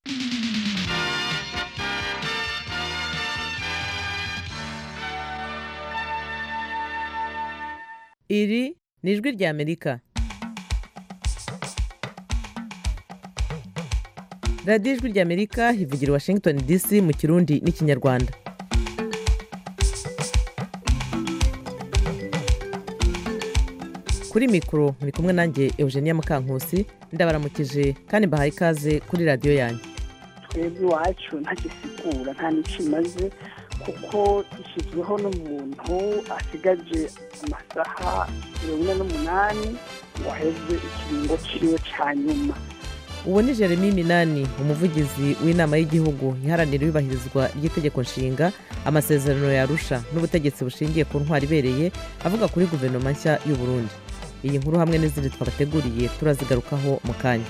iri ni ijwi ry'amerika radiyo ijwi ry'amerika ivugira i washington dc mu kirundi n'ikinyarwanda kuri mikoro muri kumwe nanjye eugenia mukankusi ndabaramukije kandi mbahaye ikaze kuri radiyo yanyu twebwe iwacu ntagisigura nta n'icyo imaze kuko ishyizweho n'umuntu asigaje amasaha mirongo ine n'umunani ngo aheze ikiringo ciwe ca nyuma uwo ni jeremy minani umuvugizi w'inama y'igihugu iharanira iyubahirizwa ry'itegeko nshinga amasezerano yarusha n'ubutegetsi bushingiye ku ntwari ibereye avuga kuri guverinoma nshya y'u Burundi iyi nkuru hamwe n'izindi twabateguriye turazigarukaho mu kanya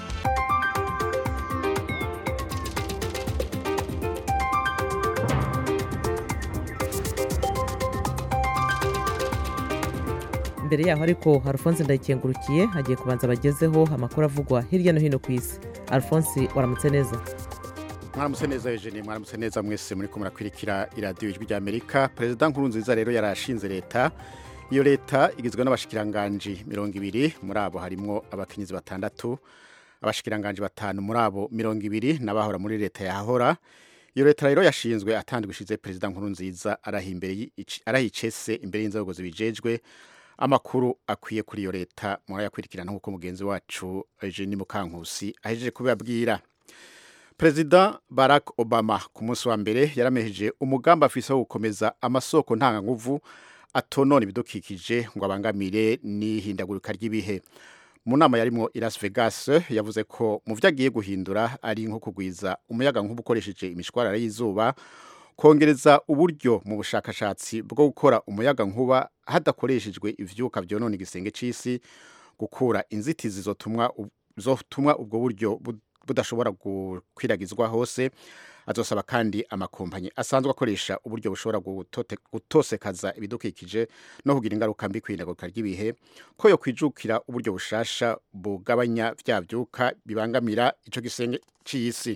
mbere yaho ariko alphonse ndayikengurukiye hagiye kubanza bagezeho amakuru avugwa hirya no hino ku isi alphonse waramutse neza mwaramutse neza Eugenie mwaramutse neza mwese muri ko murakwirikira iradiyo ijwi ry'amerika perezida nkuru nziza rero yarashinze leta iyo leta igizwe n'abashikiranganji mirongo ibiri muri abo harimo abakenyezi batandatu abashikiranganji batanu muri abo mirongo ibiri n'abahora muri leta yahora iyo leta rero yashinzwe atandwa ishize perezida nkuru nziza arayicese imbere y'inzego zibijejwe amakuru akwiye kuri iyo leta murayakurikirana nk'uko mugenzi wacu Eugenie Mukankusi ahejeje kubibabwira perezida barack obama ku munsi wa mbere yaramejeje umugambi afise wo gukomeza amasoko ntanganguvu atonona ibidukikije ngo abangamire n'ihindagurika ry'ibihe mu nama yarimwo i las vegas yavuze ko mu vyo agiye guhindura ari nko kugwiza umuyaga nkuba ukoresheje imishwarara y'izuba kongereza uburyo mu bushakashatsi bwo gukora umuyaga nkuba hadakoreshejwe ivyuka vyonona igisenge c'isi gukura inzitizi zotumwa zotumwa ubwo buryo budashobora gukwiragizwa hose azosaba kandi amakompanyi asanzwe akoresha uburyo bushobora gutosekaza ibidukikije no kugira ingaruka mbi kw'ihindagurika ry'ibihe ko yo kwijukira uburyo bushasha bugabanya vya vyuka bibangamira ico gisenge c'isi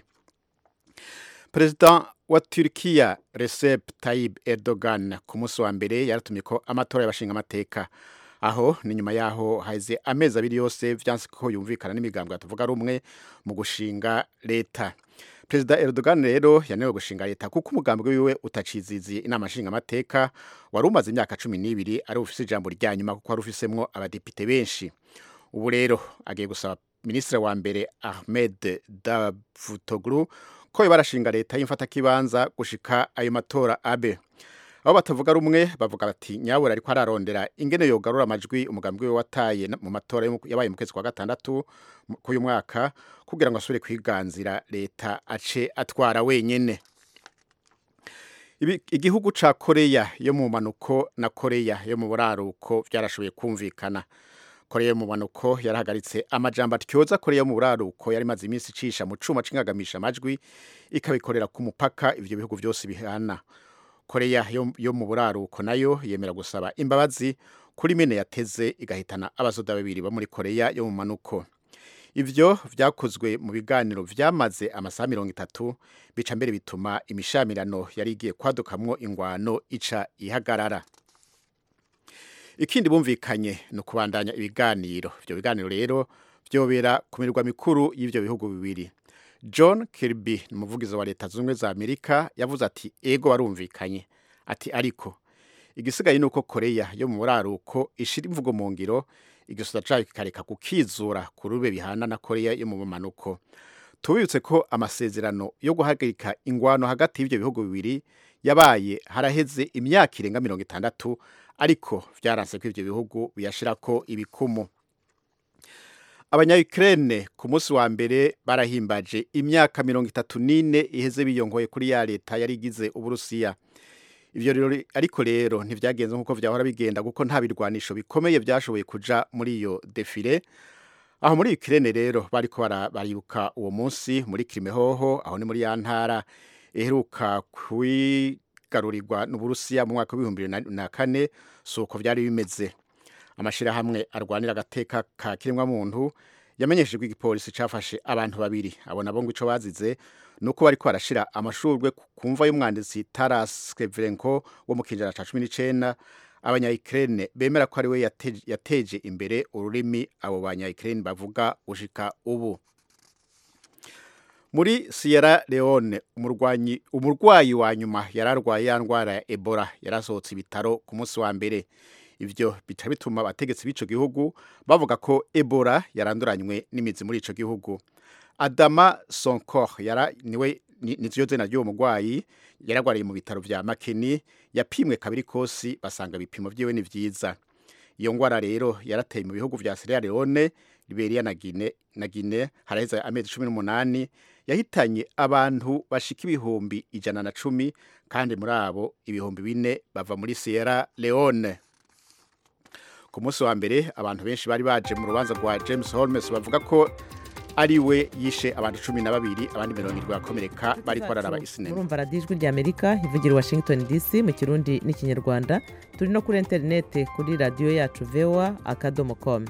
perezida wa Turkiya Recep Tayyip Erdogan ku munsi wa mbere yaratumye ko amatora y'abashinga amateka aho ni nyuma yaho haize amezi abiri yose vyanse ko yumvikana n'imigambwe atavuga rumwe mu gushinga leta perezida Erdogan rero yanewe gushinga leta kuko umugambi wiwe utaciziziye inama nshinga amateka wari umaze imyaka cumi n'ibiri ari ufise ijambo rya nyuma kuko wari ufisemwo abadepite benshi ubu rero agiye gusaba minisitiri wa mbere Ahmed Davutoglu ko barashinga leta y'imfatakibanza gushika ayo matora abe abo batavuga rumwe bavuga bati nyabura ariko ararondera ingene yogarura amajwi umugambi we wataye mu matora yabaye mu kwezi kwa gatandatu k'uyu mwaka kugira ngo asubire kwiganzira leta ace atwara wenyene igihugu ca koreya yo mu manuko na koreya yo mu buraruko vyarashoboye kumvikana koreya yo mu manuko yarahagaritse amajambo atyoza koreya yo mu buraruko yari imaze iminsi icisha mu cuma c'ingagamisha amajwi ikabikorera ku mupaka ivyo bihugu vyose bihana koreya yo, yo mu buraruko nayo yemera gusaba imbabazi kuri mine yateze igahitana abasoda babiri bo muri koreya yo mu manuko ivyo vyakozwe mu biganiro vyamaze amasaha mirongo itatu bica mbere bituma imishamirano yari igiye kwadukamwo ingwano ica ihagarara ikindi bumvikanye ni ukubandanya ibiganiro ivyo biganiro rero vyobera ku mirwa mikuru y'ivyo bihugu bibiri john kirby ni umuvugizi wa leta zunze ubumwe za amerika yavuze ati ego warumvikanye ati ariko igisigaye ni uko koreya yo mu buraruko ishira imvugo mu ngiro igisoda cayo kikareka kukizura ku rube bihana na koreya yo mu bumanuko tubibutse ko amasezerano yo guhagarika ingwano hagati y'ivyo bihugu bibiri yabaye haraheze imyaka irenga mirongo itandatu ariko vyaranse ko ivyo bihugu biyashirako ibikumu abanya-Ukraine ku munsi wa mbere barahimbaje imyaka mirongo itatu n'ine iheze biyongoye kuri ya leta yari igize uburusiya ivyo rero ariko rero ntivyagenze nk'uko vyahora bigenda kuko nta birwanisho bikomeye vyashoboye kuja muri iyo defile aho muri Ukraine rero bariko baribuka uwo munsi muri Krimehoho aho ni muri ya ntara iheruka kwigarurirwa n'uburusiya mu mwaka w'ibihumbi bibiri na kane suko vyari bimeze amashirahamwe arwanira agateka ka kiremwa muntu yamenyesheje ko igipolisi cafashe abantu babiri abo nabo ngo ico bazize nuko bariko barashira amashurwe ku mva y'umwanditsi Taras Shevchenko wo mu kinjana ca 19 abanya-Ukraine bemera ko ari we yateje, yateje imbere ururimi abo banya-Ukraine bavuga ushika ubu muri Sierra Leone umurwanyi umurwayi wa nyuma yararwaye ya ndwara ya Ebola yarasohotse ibitaro ku munsi wa mbere ivyo bica bituma abategetsi b'ico gihugu bavuga ko Ebola yaranduranywe n'imizi muri ico gihugu Adama Sonkor yara niwe nizyo zina ry'uwo murwayi yaragwariye mu bitaro vya Makeni yapimwe kabiri kosi basanga ibipimo vyiwe ni vyiza iyo ngwara rero yarateye mu bihugu vya Sierra Leone Liberia na Guinea na Guinea haraheze amezi 18 yahitanye abantu bashika ibihumbi ijana na cumi kandi muri abo ibihumbi bine bava muri Sierra Leone ku munsi wa mbere abantu benshi bari baje mu rubanza rwa James Holmes bavuga ko ari we yishe abantu cumi na babiri abandi mirongo irindwi bakomereka bari bararaba isinema murumva radiyo ijwi rya amerika ivugira i washington dc mu kirundi n'ikinyarwanda turi no kuri interinete kuri radiyo yacu vewa akadomo komu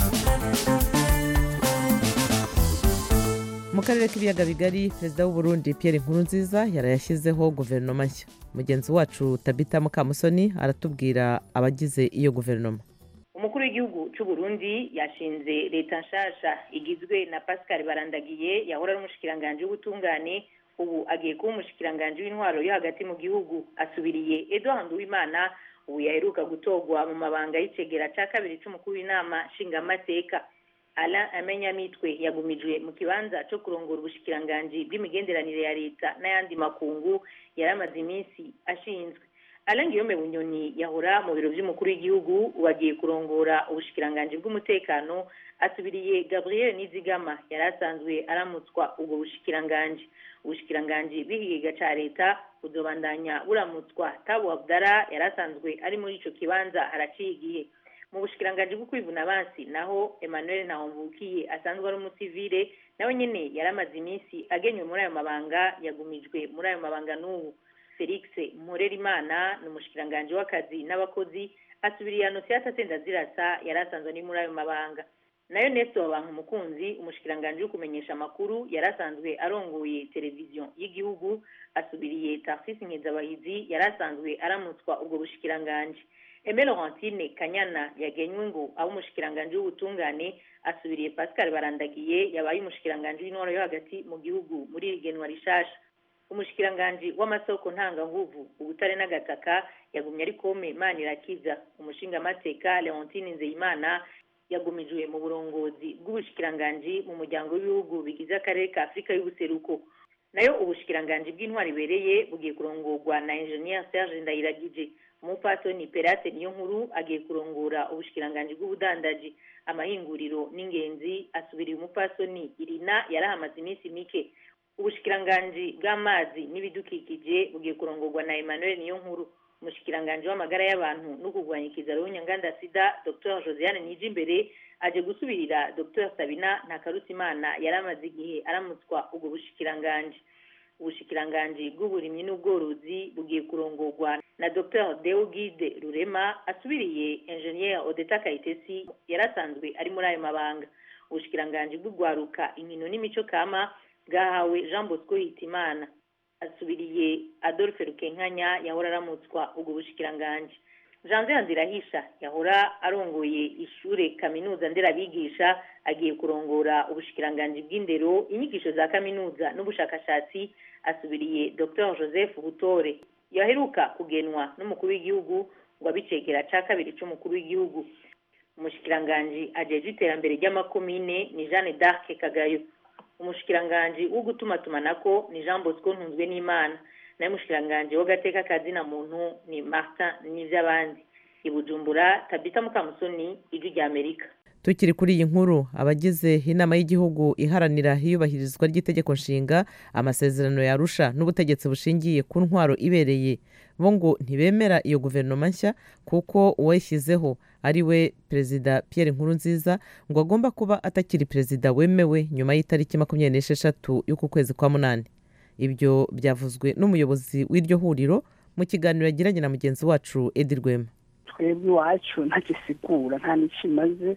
mu karere k'ibiyaga bigari perezida w'u Burundi Pierre Nkurunziza yarayashyizeho guverinoma nshya mugenzi wacu tabita mukamusoni aratubwira abagize iyo guverinoma umukuru w'igihugu cy'u Burundi yashinze leta nshasha igizwe na Pascal Barandagiye yahora ari umushikiranganji w'ubutungane ubu agiye kuba umushikiranganji w'intwaro yo hagati mu gihugu asubiriye Edouard Nduwimana ubu yaheruka gutorwa mu mabanga y'icegera cya kabiri cy'umukuru w'inama nshingamateka Alain Amenyamitwe yagumijwe mu kibanza cyo kurongora ubushikiranganji bw'imigenderanire ya leta n'ayandi makungu yari amaze iminsi ashinzwe Alain Guillaume Bunyoni yahora mu biro by'umukuru w'igihugu wagiye kurongora ubushikiranganji bw'umutekano asubiriye Gabriel Nizigama yari asanzwe aramutswa ubwo bushikiranganji ubushikiranganji bw'ikigega ca leta buzobandanya buramutswa Tabo Abdara yari asanzwe ari muri ico kibanza haraciye igihe mu bushikiranganji bwo kwivuna abansi naho Emmanuel Ntahomvukiye asanzwe ari umusivile nawe nyene yari amaze iminsi agenywe muri ayo mabanga yagumijwe muri ayo mabanga n'ubu Felix Mporerimana ni umushikiranganji w'akazi n'abakozi asubiriye Anosiata Sendazirasa yari asanzwe ari muri ayo mabanga nayo Nestor Bankumukunzi umushikiranganji wo kumenyesha amakuru yari asanzwe arongoye televiziyo y'igihugu asubiriye Tarsis Nkezabahizi yari asanzwe aramutswa ubwo bushikiranganji Aime Laurentine Kanyana yagenywe ngo abe umushikiranganji w'ubutungane asubiriye Pascal Barandagiye yabaye umushikiranganji w'intwaro yo hagati mu gihugu muri iri genwa rishasha umushikiranganji w'amasoko ntanganguvu ubutare n'agataka yagumye ari kome Manirakiza umushingamateka Leontine Nzeyimana yagumijwe mu burongozi bw'ubushikiranganji mu muryango w'ibihugu bigize akarere ka Afurika y'ubuseruko nayo ubushikiranganji bw'intwari ibereye bugiye kurongorwa na Engineer Serge Ndayiragije umupatoni Perate niyo nkuru agiye kurongora ubushikiranganji bw'ubudandaji amahinguriro n'ingenzi asubiriye umupasoni Irina yarahamaze iminsi mike ubushikiranganji bw'amazi n'ibidukikije bugiye kurongorwa na Emmanuel niyo nkuru umushikiranganji w'amagara y'abantu no kurwanya ikizaro w'unyanganda sida Dr Josiane Nijimbere aje gusubirira Dr Sabina Ntakarutimana yari amaze igihe aramutswa ubwo bushikiranganji ubushikiranganji bw'uburimyi n'ubworozi bugiye kurongorwa na Dr Deogide Rurema asubiriye Engineer Odeta Kayitesi yari asanzwe ari muri ayo mabanga ubushikiranganji bw'ugwaruka inkino n'imico kama bwahawe Jean Bosco Hitimana asubiriye Adolphe Rukenkanya yahora aramutswa ubwo bushikiranganji Janvier Nzirahisha yahora arongoye ishure kaminuza nderabigisha agiye kurongora ubushikiranganji bw'indero inyigisho za kaminuza n'ubushakashatsi asubiriye Dr Joseph Butore yaheruka kugenwa n'umukuru w'igihugu ngo abicegera ca kabiri c'umukuru w'igihugu umushikiranganji ajejwe iterambere ry'amakomine ni Jeanne d'Arc Kagayo umushikiranganji wo gutumatumanako ni Jean Bosco Ntunzwe n'Imana naye umushikiranganji w'agateka kazina muntu ni Martin Nivyabandi ibujumbura Tabita Mukamusoni ijwi rya Amerika tukiri kuri iyi nkuru abagize inama y'igihugu iharanira iyubahirizwa ry'itegeko nshinga amasezerano yarusha n'ubutegetsi bushingiye ku ntwaro ibereye bo ngo ntibemera iyo guverinoma nshya kuko uwayishyizeho ari we perezida Pierre Nkurunziza ngo agomba kuba atakiri perezida wemewe nyuma y'itariki makumyabiri n'esheshatu y'uku kwezi kwa munani ibyo byavuzwe n'umuyobozi w'iryo huriro mu kiganiro yagiranye na mugenzi wacu Edi Rwema twebwe iwacu ntagisigura nta n'ikimaze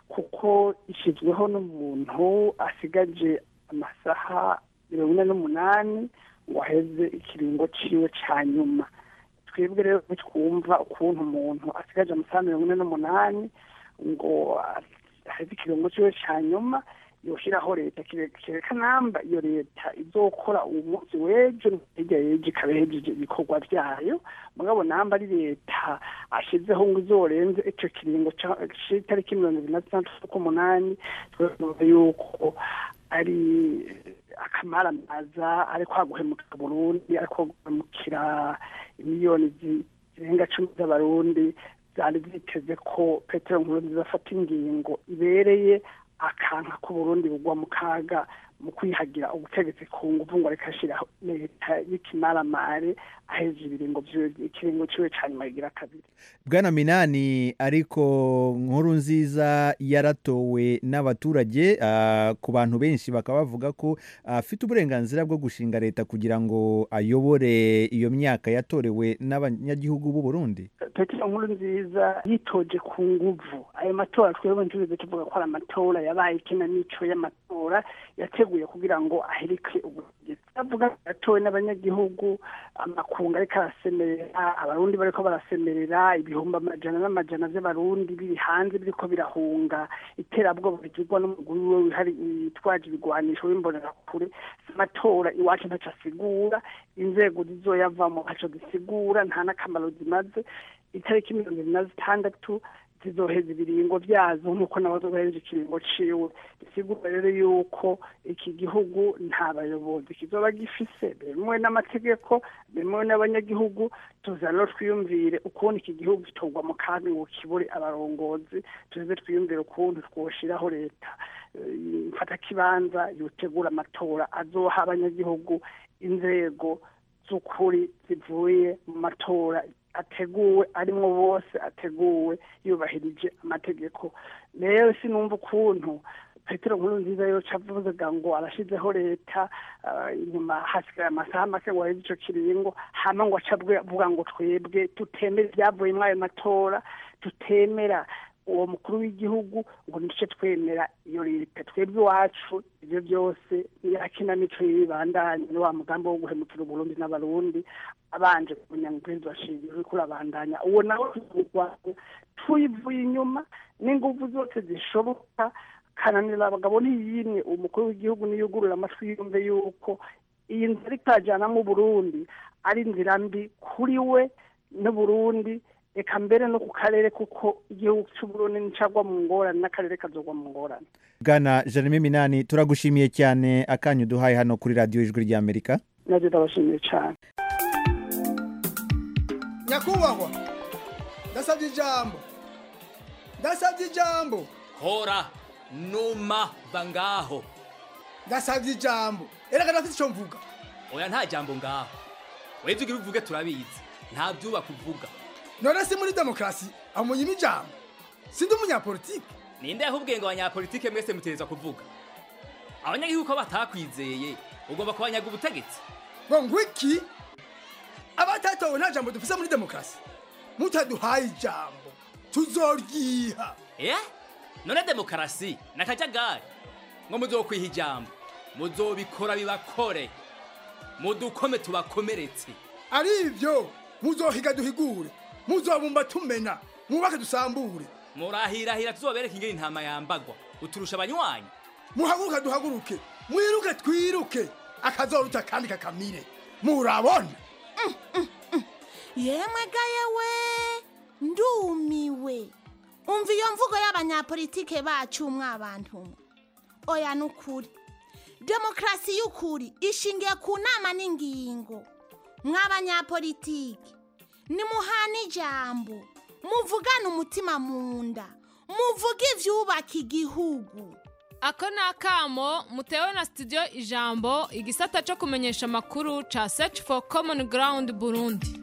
kuko ishyizweho n'umuntu asigaje amasaha mirongo ine n'umunani ngo aheze ikiringo ciwe ca nyuma twebwe rero twumva ukuntu umuntu asigaje amasaha mirongo ine n'umunani ngo aheze ikiringo ciwe ca nyuma yoshiraho leta kereka namba iyo leta izokora uwo munsi w'ejo hirya y'ejo ikaba ihejeje ibikorwa vyayo mugabo namba ari leta ashizeho ngo izorenze ico kiringo c'itariki mirongo ibiri na zitandatu z'ukumunani twumva yuko ari akamaramaza ariko haguhemukira burundi ariko guhemukira miliyoni zirenga cumi z'abarundi zari ziteze ko petero nkurunziza afata ingingo ibereye akanka ko Burundi bugwa mu kaga mu kwihagira ubutegetsi ku nguvu ngo reka ashiraho leta y'ikimaramare aheze ibiringo ikiringo ciwe ca nyuma yigira kabiri bwana minani ariko nkuru nziza yaratowe n'abaturage ku bantu benshi bakaba bavuga ko afite uburenganzira bwo gushinga leta kugira ngo ayobore iyo myaka yatorewe n'abanyagihugu b'u Burundi petero nkuru nziza yitoje ku nguvu ayo matora twebwe ntitugeze tuvuga ko ari amatora yabaye ikinamico y'amatora yateguye kugira ngo ahereke ubutegetsi avuga yatowe n'abanyagihugu amakungu ariko arasemerera abarundi bariko barasemerera ibihumbi amajana n'amajana vy'abarundi biri hanze biriko birahunga iterabwoba rigirwa n'umuguru we wihari witwaje ibigwanisho w'imbonerakure amatora iwacu ntaco asigura inzego zizoyavamo ntaco zisigura nta n'akamaro zimaze itariki mirongo ibiri na zitandatu zizoheza ibiringo vyazo nk'uko nawe zohereje ikiringo ciwe bisigura rero yuko iki gihugu nta bayobozi kizoba gifise bemewe n'amategeko bemewe n'abanyagihugu tuza rero twiyumvire ukuntu iki gihugu gitorwa mu kandi ngo kibure abarongozi tuze twiyumvire ukuntu twoshiraho leta mfata kibanza yotegura amatora azoha abanyagihugu inzego z'ukuri zivuye mu matora ateguwe arimwo bose ateguwe yubahirije amategeko rero sinumva ukuntu petero nkuru nziza yoca avuga ngo arashizeho leta inyuma hasigaye amasaha make ngo aheze ico kiringo hama ngo aca avuga ngo twebwe tutemera ibyavuye muri ayo matora tutemera uwo mukuru w'igihugu ngo nice twemera iyo leta twebwe iwacu ibyo byose yakinamico y'ibibandanye ni wa mugambi wo guhemukira uburundi n'abarundi abanje kumenya ngo ubwenge bashingiro uriko urabandanya uwo nawe turwanya tuyivuye inyuma n'inguvu zose zishoboka kananira abagabo ntiyimwe umukuru w'igihugu niyugurura amatwi yumve yuko iyi nzira ariko arajyanamo uburundi ari inzira mbi kuri we n'uburundi reka mbere no ku karere kuko igihugu cy'uburundi nicagwa mu ngorane n'akarere kazogwa mu ngorane bwana jeremy minani turagushimiye cyane akanyu duhaye hano kuri radiyo ijwi ry'amerika nabyo ndabashimiye cyane nyakubahwa ndasabye ijambo ndasabye ijambo hora numa va ngaho ndasabye ijambo erega ndafite icyo mvuga oya nta jambo ngaho weze ugira uvuge turabizi nta byubaka uvuga none si muri demokarasi amunyima ijambo sindi umunyapolitike ninde ahubwiye ngo abanyapolitike mwese mutereza kuvuga abanyagihugu ko batakwizeye ugomba kubanyaga ubutegetsi ngo ngwiki abatatowe nta jambo dufise muri demokarasi mutaduhaye ijambo tuzoryiha eh none demokarasi nakajagari ngo muzokwiha ijambo muzobikora bibakore mudukome tubakomeretse ari ibyo muzohiga duhigure muzobumba tumena mwubake dusambure murahirahira tuzobereka ingene intama yambagwa uturusha abanywanyi muhaguruke duhaguruke mwiruke twiruke akazoruta kandi kakamire murabona yemwe gayewe ndumiwe umva iyo mvugo y'abanyapolitike bacu mwabantu oya nukuri demokarasi y'ukuri ishingiye ku nama n'ingingo mw'abanyapolitike nimuhana ijambo muvugane umutima mu nda muvuge ibyubaka igihugu ako ni akamo mutewe na studio ijambo igisata cyo kumenyesha amakuru ca search for common ground burundi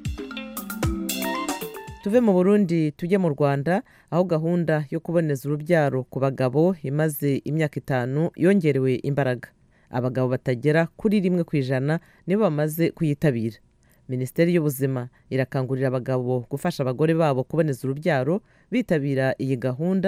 tuve mu burundi tujye mu rwanda aho gahunda yo kuboneza urubyaro ku bagabo imaze imyaka itanu yongerewe imbaraga abagabo batagera kuri rimwe ku ijana nibo bamaze kuyitabira minisiteri y'ubuzima irakangurira abagabo gufasha abagore babo kuboneza urubyaro bitabira iyi gahunda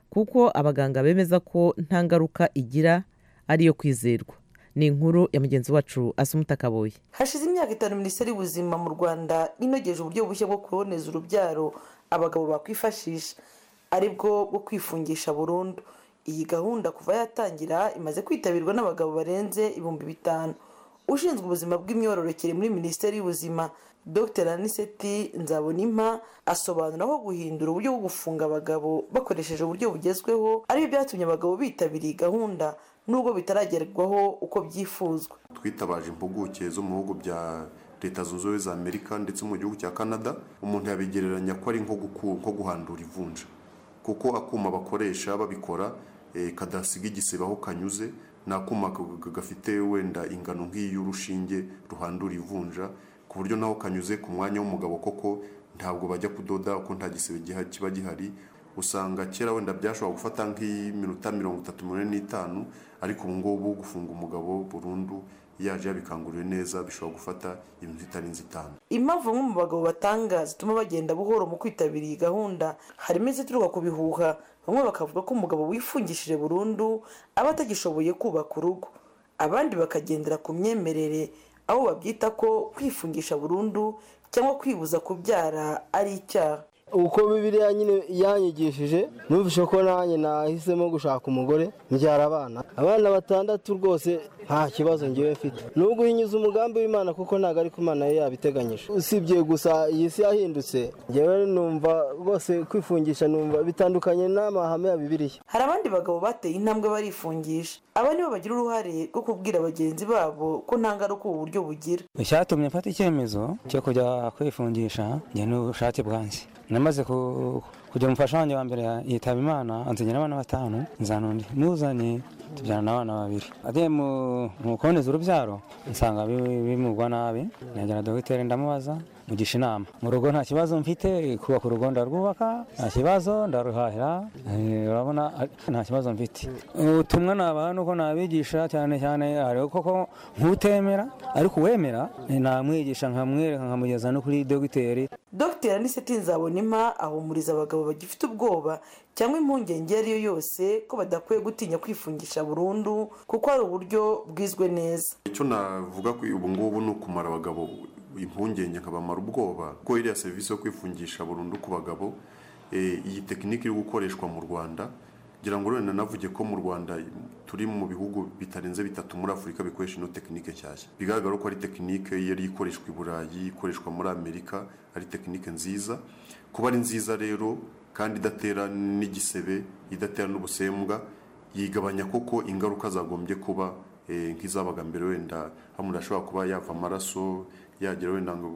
kuko abaganga bemeza ko nta ngaruka igira ariyo kwizerwa ni inkuru ya mugenzi wacu asumuta kaboye hashize imyaka itanu minisiteri y'ubuzima mu rwanda inogeje uburyo bushya bwo kuboneza urubyaro abagabo bakwifashisha aribwo bwo kwifungisha burundu iyi gahunda kuva yatangira imaze kwitabirwa n'abagabo barenze ibihumbi bitanu ushinzwe ubuzima bw'imyororokere muri minisiteri y'ubuzima dr aniseti nzabonimpa asobanura aho guhindura uburyo bwo gufunga abagabo bakoresheje uburyo bugezweho aribyo byatumye abagabo bitabira iyi gahunda nubwo bitaragerwaho uko byifuzwa twitabaje impuguke zo mu bihugu bya leta zunze ubumwe za amerika ndetse mu gihugu cya canada umuntu yabigereranya ko ari nko guku- nko guhandura ivunja kuko akuma bakoresha babikora eh, kadasiga igisebe aho kanyuze ni akuma g- g- gafite wenda ingano nk'iy'urushinge ruhandura ivunja ku buryo naho kanyuze ku mwanya w'umugabo koko ntabwo bajya kudoda kuko nta gisebe giha- kiba gihari usanga kera wenda byashobora gufata nk'iminota mirongo itatu mirongo ine n'itanu ariko ubu ngubu gufunga umugabo burundu yaje yabikanguriwe neza bishobora gufata ibintu bitarenze itanu impamvu bamwe mu bagabo batanga zituma bagenda buhoro mu kwitabira iyi gahunda harimo izituruka ku bihuha bamwe bakavuga ko umugabo wifungishije burundu aba atagishoboye kubaka urugo abandi bakagendera ku myemerere aho babyita ko kwifungisha burundu cyangwa kwibuza kubyara ari icyaha uko bibiriya nyine yanyigishije numvise ko nanjye nahisemo gushaka umugore mbyara abana abana batandatu rwose nta kibazo ngewe mfite ni uguhinyuza umugambi w'imana kuko ntabwo ariko imana yo yabiteganyije usibye gusa iyi si yahindutse ngewe numva rwose kwifungisha numva bitandukanye n'amahame ya bibiriya hari abandi bagabo bateye intambwe barifungisha aba nibo bagira uruhare rwo kubwira bagenzi babo ko nta ngaruka ubu buryo bugira icyatumye mfata icyemezo cyo kujya kwifungisha njye n'ubushake bwanjye namaze ku- kugira umufasha wanjye wa mbere yitaba imana ansinyira abana batanu nzana undi nuzanye tubyarana abana babiri agiye mu mu kuboneza urubyaro nsanga bi- bimugwa nabi negera dogiteri ndamubaza mugisha inama mu rugo nta kibazo mfite kubaka urugo ndarwubaka nta kibazo ndaruhahira eh, urabona ari- nta kibazo mfite ubutumwa nabaha nuko nabigisha cyane cyane hariho koko nk'utemera ariko uwemera eh, namwigisha nkamwereka nkamugeza no kuri dogiteri dr aniseti nzabonimpa ahumuriza abagabo bagifite ubwoba cyangwa impungenge iyo ari yo yose ko badakwiye gutinya kwifungisha burundu kuko hari uburyo bwizwe neza icyo navuga ko ubu ngubu ni ukumara abagabo impungenge nkabamara ubwoba kuko iriya serivisi yo kwifungisha burundu ku bagabo eh, iyi tekinike iri gukoreshwa mu rwanda ngira ngo wenda navuge ko mu rwanda turi mu bihugu bitarenze bitatu muri afurika bikoresha ino tekinike nshyashya bigaragara ko ari tekinike yari ikoreshwa i burayi ikoreshwa muri amerika ari tekinike nziza kuba ari nziza rero kandi idatera n'igisebe idatera n'ubusembwa yigabanya koko ingaruka zagombye kuba eh, nk'izabaga mbere wenda aho umuntu ashobora kuba yava amaraso yagira wenda ngo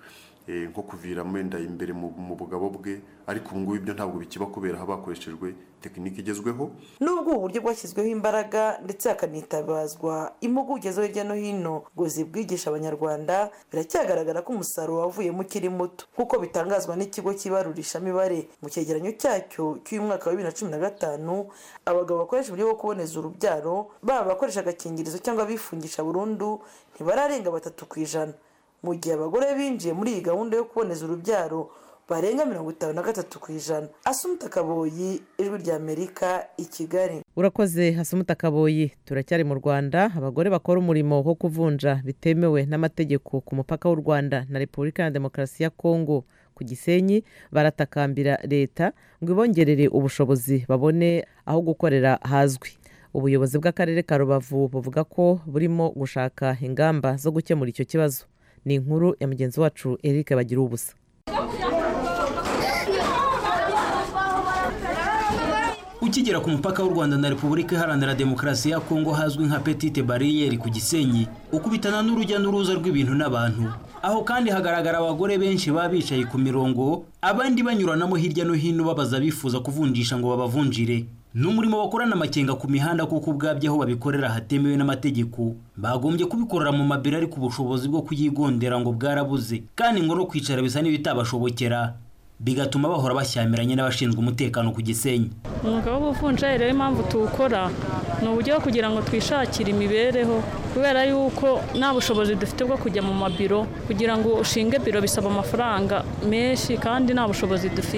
eh, nko kuviramo wenda imbere mu mu bugabo bwe ariko ubu ngubu ibyo ntabwo bikiba kubera haba hakoreshejwe tekinike igezweho nubwo ubu buryo bwashyizweho imbaraga ndetse hakanitabazwa impuguke zo hirya no hino ngo zibwigisha abanyarwanda biracyagaragara ko umusaruro wavuyemo ukiri muto nk'uko bitangazwa n'ikigo cy'ibarurishamibare mu cyegeranyo cyacyo cy'uyu mwaka wa bibiri na cumi na gatanu abagabo bakoresha uburyo bwo kuboneza urubyaro baba abakoresha agakingirizo cyangwa abifungisha burundu ntibararenga batatu ku ijana mu gihe abagore binjiye muri iyi gahunda yo kuboneza urubyaro barenga mirongo itanu na gatatu ku ijana asumuta kaboyi ijwi rya amerika i kigali urakoze hasumuta kaboyi turacyari mu rwanda abagore bakora umurimo wo kuvunja bitemewe n'amategeko ku mupaka w'u rwanda na repubulika ya demokarasi ya kongo ku gisenyi baratakambira leta ngo ibongerere ubushobozi babone aho gukorera hazwi ubuyobozi bw'akarere ka rubavu buvuga ko burimo gushaka ingamba zo gukemura icyo kibazo ni inkuru ya mugenzi wacu eric bagira ubusa ukigera ku mupaka w'u rwanda na repubulika iharanira demokarasi ya kongo hazwi nka petite bariyeri ku gisenyi ukubitana n'urujya n'uruza rw'ibintu n'abantu aho kandi hagaragara abagore benshi baba bicaye ku mirongo abandi banyuranamo hirya no hino babaza bifuza kuvunjisha ngo babavunjire ni umurimo bakorana amakenga ku mihanda kuko ubwabyo aho babikorera hatemewe n'amategeko bagombye kubikorera mu mabiro ariko ubushobozi bwo kuyigondera ngo bwarabuze kandi ngo no kwicara bisa n'ibitabashobokera bigatuma bahora bashyamiranye n'abashinzwe umutekano ku gisenyi umwuga w'ubuvunjayi rero impamvu tuwukora ni uburyo bwo kugira ngo twishakire imibereho kubera yuko nta bushobozi dufite bwo kujya mu mabiro kugira ngo ushinge biro bisaba amafaranga menshi kandi nta bushobozi dufite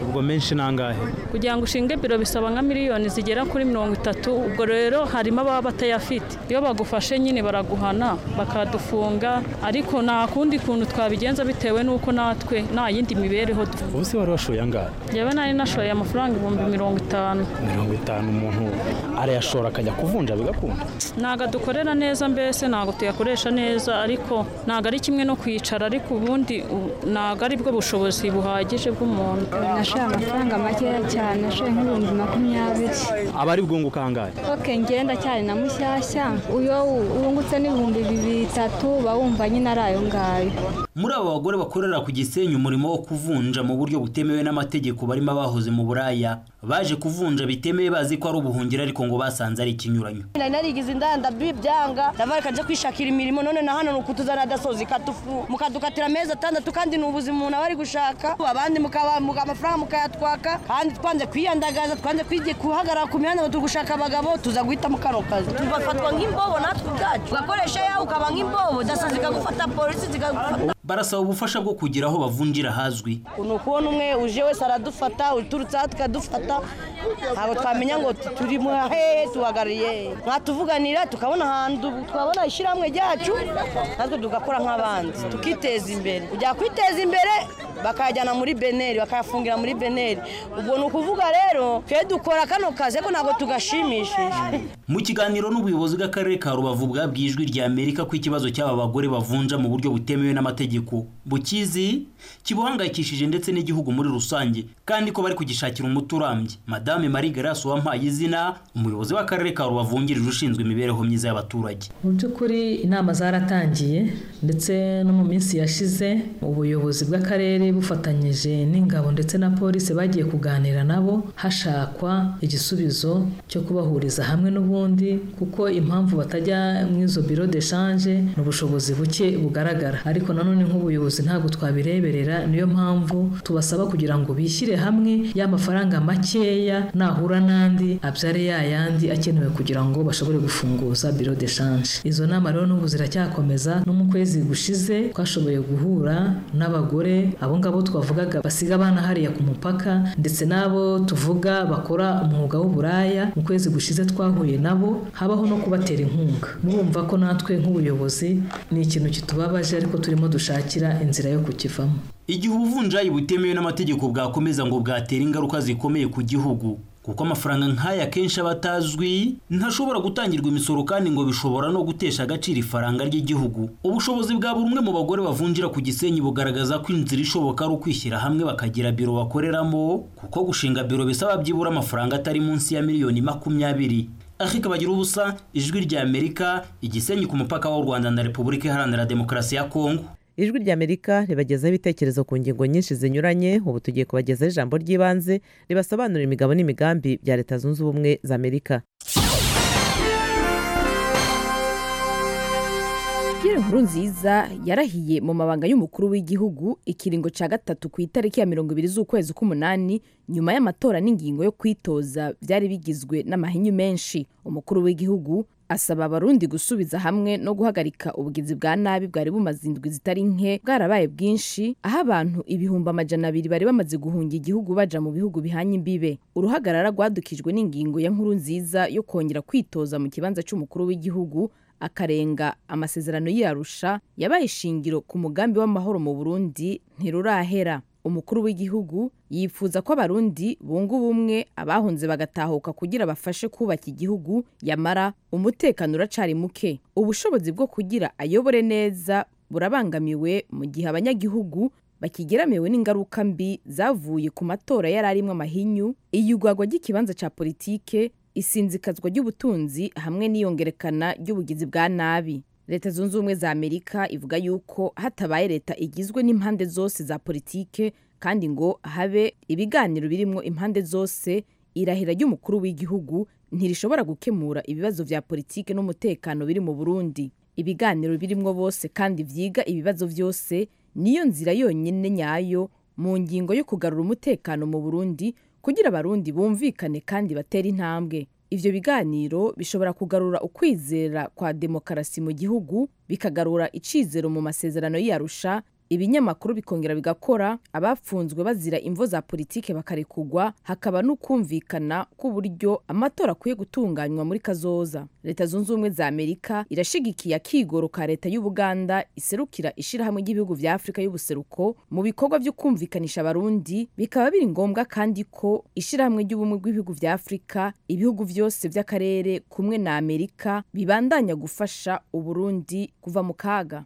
ubwo menshi nangahe kugira ngo ushinge biro bisaba nka miliyoni zigera kuri mirongo itatu ubwo rero harimo ababa batayafite iyo bagufashe nyine baraguhana bakadufunga ariko nta kundi kuntu twabigenza bitewe n'uko natwe nta yindi mibereho dufite ubu se wari washoye angahe yewe nari nashoye amafaranga ibihumbi mirongo itanu mirongo itanu umuntu arayashora akajya kuvunja bigakunda ntabwo dukorera neza mbese ntabwo tuyakoresha neza ariko ntabwo ari kimwe no kwicara ariko ubundi u- ntabwo ari bwo bushobozi buhagije bw'umuntu nashoye amafaranga makeya cyane nashoye nk'ibihumbi makumyabiri aba ari bwunguka angahe oke ngenda cyane na mushyashya iyo wungutse n'ibihumbi bitatu uba wumva nyine ari ayo ngayo muri abo bagore bakorera ku gisenyi umurimo wo kuvunja mu buryo butemewe n'amategeko barimo abahoze mu buraya baje kuvunja bitemewe bazi ko ari ubuhungiro ariko ngo basanze ari ikinyuranyo nari narigize indanda byanga ndava reka kwishakira imirimo none na hano ni ukutuzana dasozi katufu mukadukatira amezi atandatu kandi ni ubuzima umuntu aba ari gushaka abandi mukaba muga- amafaranga mukayatwaka kandi twanze kwiyandagaza twanze kwige guhagarara ku mihanda ngo turi gushaka abagabo tuza guhitamo kano kazi tugafatwa nk'imbobo natwe ubwacu ugakoresha yawe ukaba nk'imbobo daso zikagufata polisi zikagufata barasaba ubufasha bwo kugira aho bavunjira hazwi ni ukubona umwe uje wese aradufata uturutse aha tukadufata ntabwo twamenya ngo turi mu hehe tuhagarariye mwatuvuganira tukabona ahantu twabona ishyirahamwe ryacu natwe tugakora nk'abandi tukiteza imbere ujya kwiteza imbere bakayajyana muri beneri bakayafungira muri beneri ubwo ni ukuvuga rero twe dukora kano kazi ariko ntabwo tugashimishije mu kiganiro n'ubuyobozi bw'akarere ka rubavu bwabwiye ijwi rya amerika ko ikibazo cy'aba bagore bavunja mu buryo butemewe n'amategeko bukizi kibuhangayikishije ndetse n'igihugu muri rusange kandi ko bari kugishakira umuti urambye madame marie grace wampaye izina umuyobozi w'akarere ka rubavu wungirije ushinzwe imibereho myiza y'abaturage mu by'ukuri inama zaratangiye ndetse no mu minsi yashize ubuyobozi bw'akarere bufatanyije n'ingabo ndetse na polisi bagiye kuganira nabo hashakwa igisubizo cyo kubahuriza hamwe n'ubundi kuko impamvu batajya mu izo biro de shanje ni ubushobozi buke bugaragara ariko nanone nk'ubuyobozi ntabwo twabireberera niyo mpamvu tubasaba kugira ngo bishyire hamwe ya mafaranga makeya nahura n'andi abyare ya yandi akenewe kugira ngo bashobore gufunguza biro de shanje izo nama rero n'ubu ziracyakomeza no mu kwezi gushize twashoboye guhura n'abagore abo ngabo twavugaga basiga abana hariya ku mupaka ndetse n'abo tuvuga bakora umwuga w'uburaya mu kwezi gushize twahuye nabo habaho no kubatera inkunga murumva ko natwe nk'ubuyobozi ni ikintu kitubabaje ariko turimo dushakira inzira yo kukivamo igihe ubuvunjayi butemewe n'amategeko bwakomeza ngo bwatera ingaruka zikomeye ku gihugu kuko amafaranga nk'aya akenshi aba atazwi ntashobora gutangirwa imisoro kandi ngo bishobora no gutesha agaciro ifaranga ry'igihugu ubushobozi bwa buri umwe mu bagore bavunjira ku gisenyi bugaragaza ko inzira ishoboka ari ukwishyira hamwe bakagira biro bakoreramo kuko gushinga biro bisaba byibura amafaranga atari munsi ya miliyoni makumyabiri ariko bagira ubusa ijwi rya amerika igisenyi ku mupaka w'u rwanda na repubulika iharanira demokarasi ya kongo ijwi ry'amerika ribagezaho ibitekerezo ku ngingo nyinshi zinyuranye ubu tugiye kubagezaho ijambo ry'ibanze ribasobanurira imigabo n'imigambi bya leta zunze ubumwe za amerika Pierre Nkurunziza yarahiye mu mabanga y'umukuru w'igihugu ikiringo cya gatatu ku itariki ya mirongo ibiri z'ukwezi k'umunani nyuma y'amatora n'ingingo yo kwitoza byari bigizwe n'amahinyu menshi umukuru w'igihugu asaba abarundi gusubiza hamwe no guhagarika ubugizi bwa nabi bwari bumaze indwi zitari nke bwarabaye bwinshi aho abantu ibihumbi amajana abiri bari bamaze guhunga igihugu baja mu bihugu bihanye imbibe uruhagarara rwadukijwe n'ingingo ya nkuru nziza yo kongera kwitoza mu kibanza cy'umukuru w'igihugu akarenga amasezerano y'iyarusha yabaye ishingiro ku mugambi w'amahoro mu burundi ntirurahera umukuru w'igihugu yifuza ko abarundi bunga ubumwe abahunze bagatahuka kugira bafashe kubaka igihugu yamara umutekano uracari muke ubushobozi bwo kugira ayobore neza burabangamiwe mu gihe abanyagihugu bakigeramiwe n'ingaruka mbi zavuye ku matora yari arimo amahinyu iyugwagwa ry'ikibanza cya politike isinzikazwa ry'ubutunzi hamwe n'iyongerekana ry'ubugizi bwa nabi leta zunze ubumwe za amerika ivuga yuko hatabaye leta igizwe n'impande zose za politike kandi ngo habe ibiganiro birimo impande zose irahira ry'umukuru w'igihugu ntirishobora gukemura ibibazo vya politike n'umutekano biri mu burundi ibiganiro birimwo bose kandi vyiga ibibazo vyose niyo nzira yonyine nyayo mu ngingo yo kugarura umutekano mu burundi kugira abarundi bumvikane kandi batere intambwe ivyo biganiro bishobora kugarura ukwizera kwa demokarasi mu gihugu bikagarura icizero mu masezerano y'iyarusha ibinyamakuru bikongera bigakora abafunzwe bazira imvo za politike bakarekugwa hakaba n'ukumvikana k'uburyo amatora akwiye gutunganywa muri kazoza leta zunze ubumwe za amerika irashigikiye akigoro ka leta y'ubuganda iserukira ishirahamwe ry'ibihugu vya afurika y'ubuseruko mu bikorwa vyo kumvikanisha abarundi bikaba biri ngombwa kandi ko ishirahamwe ry'ubumwe bw'ibihugu vya afurika ibihugu vyose vy'akarere kumwe na amerika bibandanya gufasha uburundi kuva mu kaga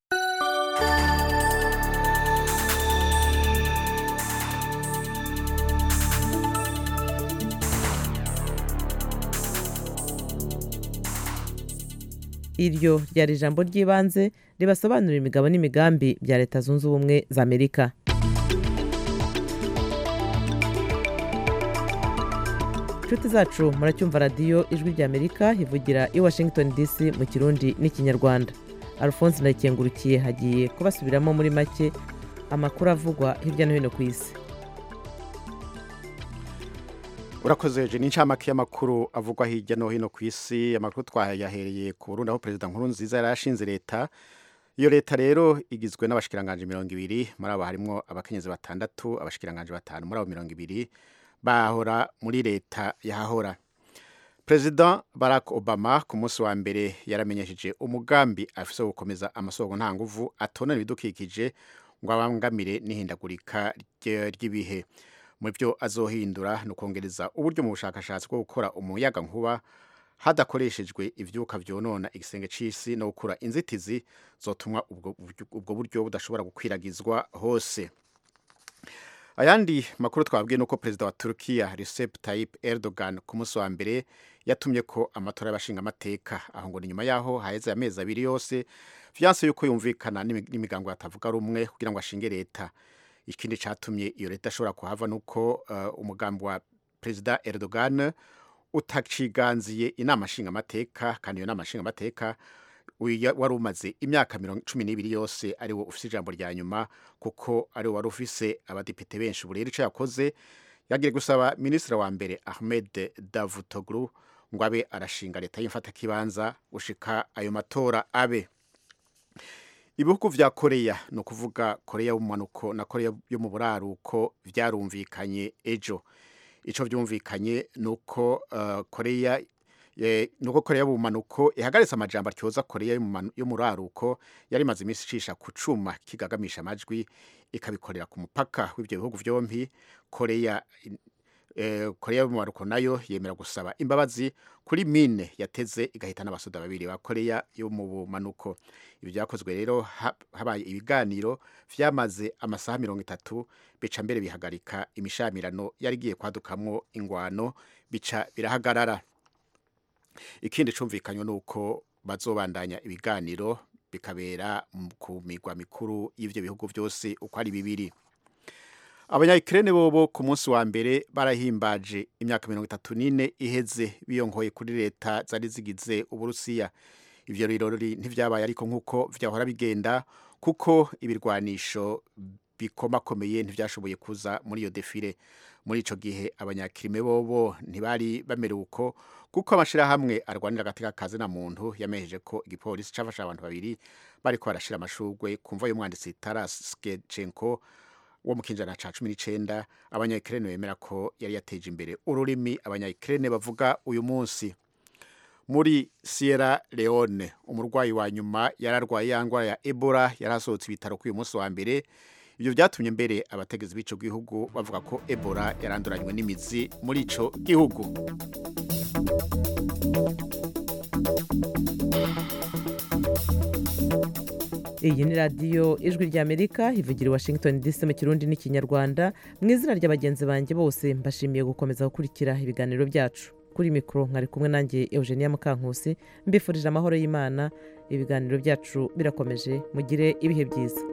iryo ryari ijambo ry'ibanze ribasobanurira imigabo n'imigambi bya leta zunze ubumwe za amerika inshuti zacu muracyumva radiyo ijwi rya amerika ivugira i washington dc mu kirundi n'ikinyarwanda alphonse ndayikengurukiye hagiye kubasubiramo muri make amakuru avugwa hirya no hino ku isi urakoze je n'incamake y'amakuru avugwa hirya no hino ku isi amakuru twayahereye ku Burundi aho perezida nkuru nziza yari ashinze leta iyo leta rero igizwe n'abashikiranganje mirongo ibiri muri abo harimwo abakenyezi batandatu abashikiranganje batanu muri abo mirongo ibiri bahora muri leta yahahora perezida barack obama ku munsi wa mbere yaramenyesheje umugambi afise wo gukomeza amasoko nta nguvu atonera ibidukikije ngo abangamire n'ihindagurika ry'ibihe mu byo azohindura ni ukongereza uburyo mu bushakashatsi bwo gukora umuyaga nkuba hadakoreshejwe ibyuka byonona igisenge cy'isi no gukura inzitizi zotuma ubwo buryo budashobora gukwiragizwa hose ayandi makuru twabwiye nuko perezida wa Turkiya Recep Tayyip Erdogan ku munsi wa mbere yatumye ko amatora y'abashinga amateka aho ngo ni nyuma yaho haheze amezi abiri yose vyanse yuko yumvikana n'imigango yatavuga rumwe kugira ngo ashinge leta ikindi catumye iyo leta ashobora kuhava nuko uh, umugambi wa perezida Erdogan utaciganziye inama nshinga amateka kandi iyo nama nshinga amateka wari umaze imyaka cumi n'ibiri yose ari wo ufise ijambo rya nyuma kuko ari wo wari ufise abadepite benshi ubu rero icyo yakoze yagiye gusaba minisitiri wa mbere ahmed davutoglu ngo abe arashinga leta y'imfatakibanza gushika ayo matora abe ibihugu vya koreya ni ukuvuga koreya y'ubumanuko na koreya yo mu buraruko vyarumvikanye ejo ico vyumvikanye ni uko uh, koreya nuko koreya y'ubumanuko ihagaritse amajambo atyoza koreya yo mu raruko yari imaze iminsi icisha ku cuma kigagamisha amajwi ikabikorera ku mupaka w'ibyo bihugu byombi koreya koreya y'ubumanuko nayo yemera gusaba imbabazi kuri mine yateze igahita n'abasoda babiri ba koreya yo mu bumanuko ibi byakozwe rero habaye ibiganiro vyamaze amasaha mirongo itatu bica mbere bihagarika imishamirano yari igiye kwadukamwo ingwano bica birahagarara ikindi cumvikanywe nuko bazobandanya ibiganiro bikabera ku migwa mikuru y'ivyo bihugu byose uko ari bibiri abanyayikirene bobo ku munsi wa mbere barahimbaje imyaka mirongo itatu n'ine iheze biyongoye kuri leta zari zigize uburusiya ivyo birori ntivyabaye ariko nk'uko vyahora bigenda kuko ibirwanisho bikomakomeye ntivyashoboye kuza muri iyo defile muri ico gihe abanyakirime bobo ntibari bamerewe uko kuko amashirahamwe arwanira agateka kazi na muntu yamejeje ko igipolisi cafashe abantu babiri bariko barashira amashurwe kumva y'umwanditsi Taras Skechenko wo mu kinjana ca cumi n'icenda abanyayikirene bemera ko yari yateje imbere ururimi abanyayikirene bavuga uyu munsi muri Sierra Leone umurwayi wa nyuma yararwaye ya ngwara ya Ebola yarasohotse ibitaro k'uyu munsi wa mbere ibyo byatumye mbere abategezi b'ico gihugu bavuga ko Ebola yaranduranywe n'imizi muri ico gihugu iyi ni radiyo ijwi ry'amerika ivugira i washington dc mu kirundi n'ikinyarwanda mu izina rya bagenzi banjye bose mbashimiye gukomeza gukurikira ibiganiro byacu kuri mikoro mwari kumwe nanjye eugenia mukankusi mbifurije amahoro y'imana ibiganiro byacu birakomeje mugire ibihe byiza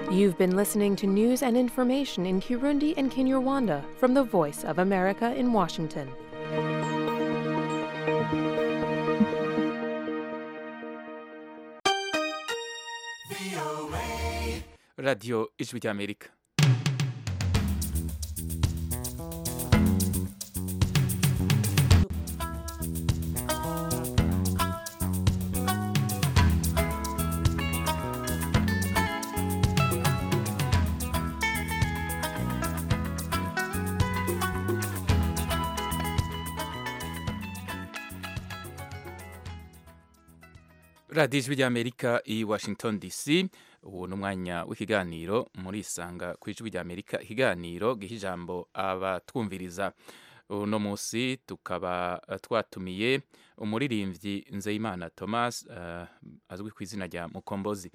You've been listening to news and information in Kirundi and Kinyarwanda from the Voice of America in Washington. radiyo ijwi ry'amerika radiyo ijwi ry'amerika i washington dc ubu ni umwanya w'ikiganiro muri isanga ku ijwi ry'amerika ikiganiro giha ijambo abatwumviriza uno munsi tukaba eh, twatumiye umuririmbyi nzeyimana thomas eh, azwi ku izina rya mukombozi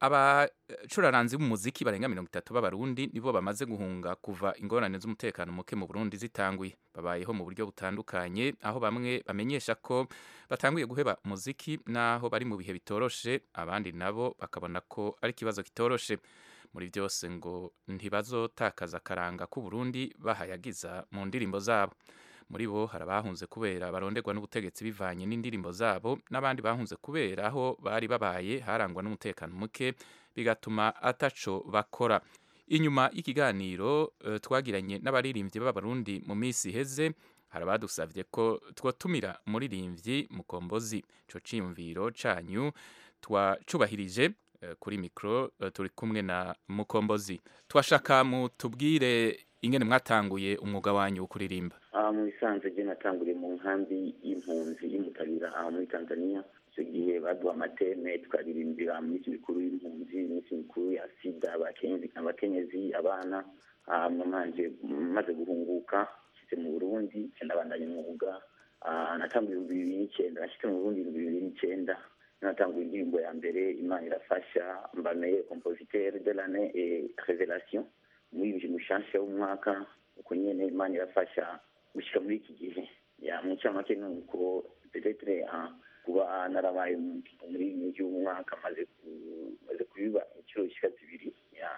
abacuraranzi b'umuziki barenga mirongo itatu b'abarundi nibo bamaze guhunga kuva ingorane z'umutekano muke mu burundi zitanguye babayeho mu buryo butandukanye aho bamwe bamenyesha ko batanguye guheba umuziki n'aho bari mu bihe bitoroshe abandi nabo bakabona ko ari ikibazo kitoroshe muri byose ngo ntibazotakaza akaranga k'uburundi bahayagiza mu ndirimbo zabo muri bo hari abahunze kubera baronderwa n'ubutegetsi bivanye n'indirimbo zabo n'abandi bahunze kubera aho bari babaye harangwa n'umutekano muke bigatuma ataco bakora inyuma y'ikiganiro eh, twagiranye n'abaririmbyi b'abarundi mu minsi iheze hari abadusavye ko twotumira umuririmbyi mukombozi ico ciyumviro canyu twacubahirije eh, kuri mikro eh, turi kumwe na mukombozi twashaka mutubwire ingene mwatanguye umwuga wanyu wo kuririmba aha mu bisanzwe je natanguriye mu nkambi y'impunzi y'umutabira aha muri tanzania icyo gihe baduha amateme tukaririmbira mu minsi mikuru y'impunzi iminsi mikuru ya sida abakenyezi abakenyezi abana hanyuma manje maze guhunguka nshitse mu burundi nca ndabandanya umwuga Ah, natanguye ibihumbi bibiri n'icyenda nashitse mu burundi ibihumbi bibiri n'icyenda natanguye indirimbo ya mbere imana irafasha mba meilleur compositeur de l'année et révélation muri mushasha w'umwaka uko nyene imana irafasha gushika muri iki gihe ya mu ncamake ni uko petetre ah, kuba narabaye umuririmbyi w'umwaka maze ku- maze kubiba inshuro zishika zibiri ya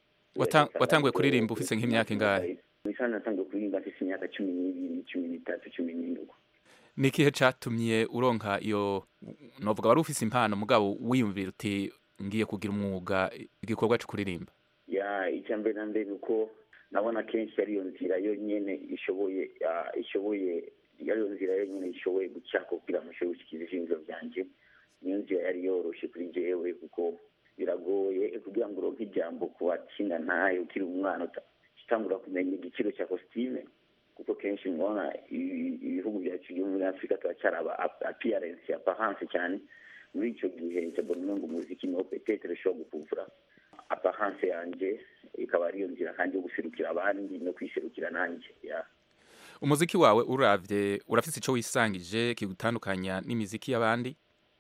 Wata- watanguye kuririmba ufise nk'imyaka ingahe misana natanguye kuririmba mfise imyaka cumi n'ibiri cumi n'itatu cumi n'indwi ni ikihe catumye uronka iyo novuga wari ufise impano mugabo wiyumvira uti ngiye kugira umwuga igikorwa co kuririmba ya icya mbere na mbere uko nabona kenshi ariyo nzira yonyene ishoboye ah, ishoboye ariyo nzira yonyene ishoboye guca kugira ngo nshobore gushikiriza ivyiyumviro vyanje niyo nzira yari yoroshe kuri jewe kuko biragoye kugira ngo uronke ijambo ku bakinga ntayo ukiri umwana uta- utangura kumenya igiciro cya kositime kuko kenshi mubona ibi- ibihugu byacu byo muri afurika turacyaraba appearance apparence cyane muri ico gihe cyabona umengo umuziki niwo petetere ushobora gukuvura apparence yanje ikaba ariyo nzira kandi yo guserukira abandi no kwiserukira nanjye ya umuziki wawe uravye urafise ico wisangije kigutandukanya n'imiziki y'abandi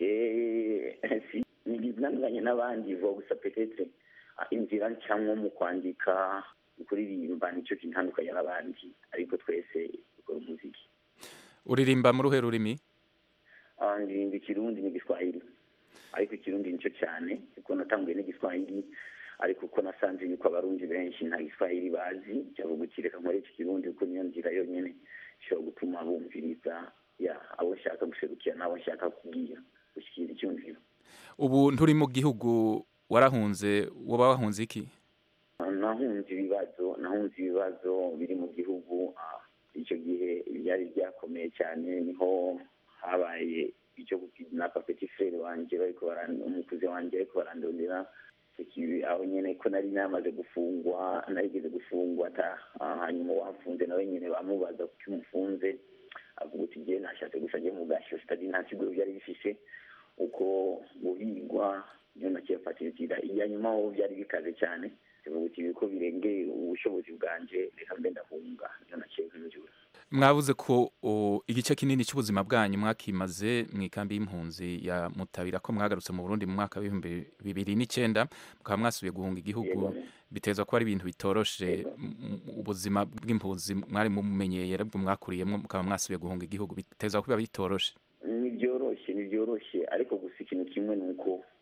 Eh, si nigizananganye n'abandi vuba gusa petetre ah, inzira ncamwo mu kwandika mu kuririmba nico kintandukanya n'abandi ariko twese dukora umuziki uririmba mu ruhe rurimi Ah, ndirimba ikirundi n'igiswahili ariko ikirundi nico cyane kuko natanguye n'igiswahili ariko uko nasanze yuko abarundi benshi nta giswahili bazi cyavuga uti reka nkore iki kirundi kuko niyo nzira yonyene ishobora gutuma bumviriza ya abo nshaka guserukira n'abo nshaka kubwira gushyikira icyumviro ubu nturi mu gihugu warahunze woba wahunze iki nahunze ibibazo nahunze ibibazo biri mu gihugu ah, icyo gihe byari byakomeye cyane niho habaye icyo gukidnapa petit frere wanje bariko baran- umukuze wanje ariko barandondera Icyo kibi- aho nyene ko nari namaze gufungwa narigeze gufungwa ata ah, hanyuma wafunze nawe nyene bamubaza kuki umufunze avuga uti jye nashatse gusa njye mu gasho sitadi nta kigo byari bifise uko guhigwa niyo naciye mfatira inzira iya nyuma ho byari bikaze cyane bivuga uti ko birengeye ubushobozi bwanje reka mbe ndahunga niyo naciye nkinjura mwavuze ko o, igice kinini cy'ubuzima bwanyu mwakimaze mu ikambi y'impunzi ya mutabira ko mwagarutse mu burundi mu mwaka w'ibihumbi bibiri n'icyenda mukaba mwasubiye guhunga igihugu bitezwa ko ari ibintu bitoroshe m- m- ubuzima bw'impunzi mwari mumenyeye aribwo mwakuriyemo mukaba mwasubiye guhunga igihugu bitezwa ko biba bitoroshe ni byoroshye ni byoroshye ariko gusa ikintu kimwe ni uko bye-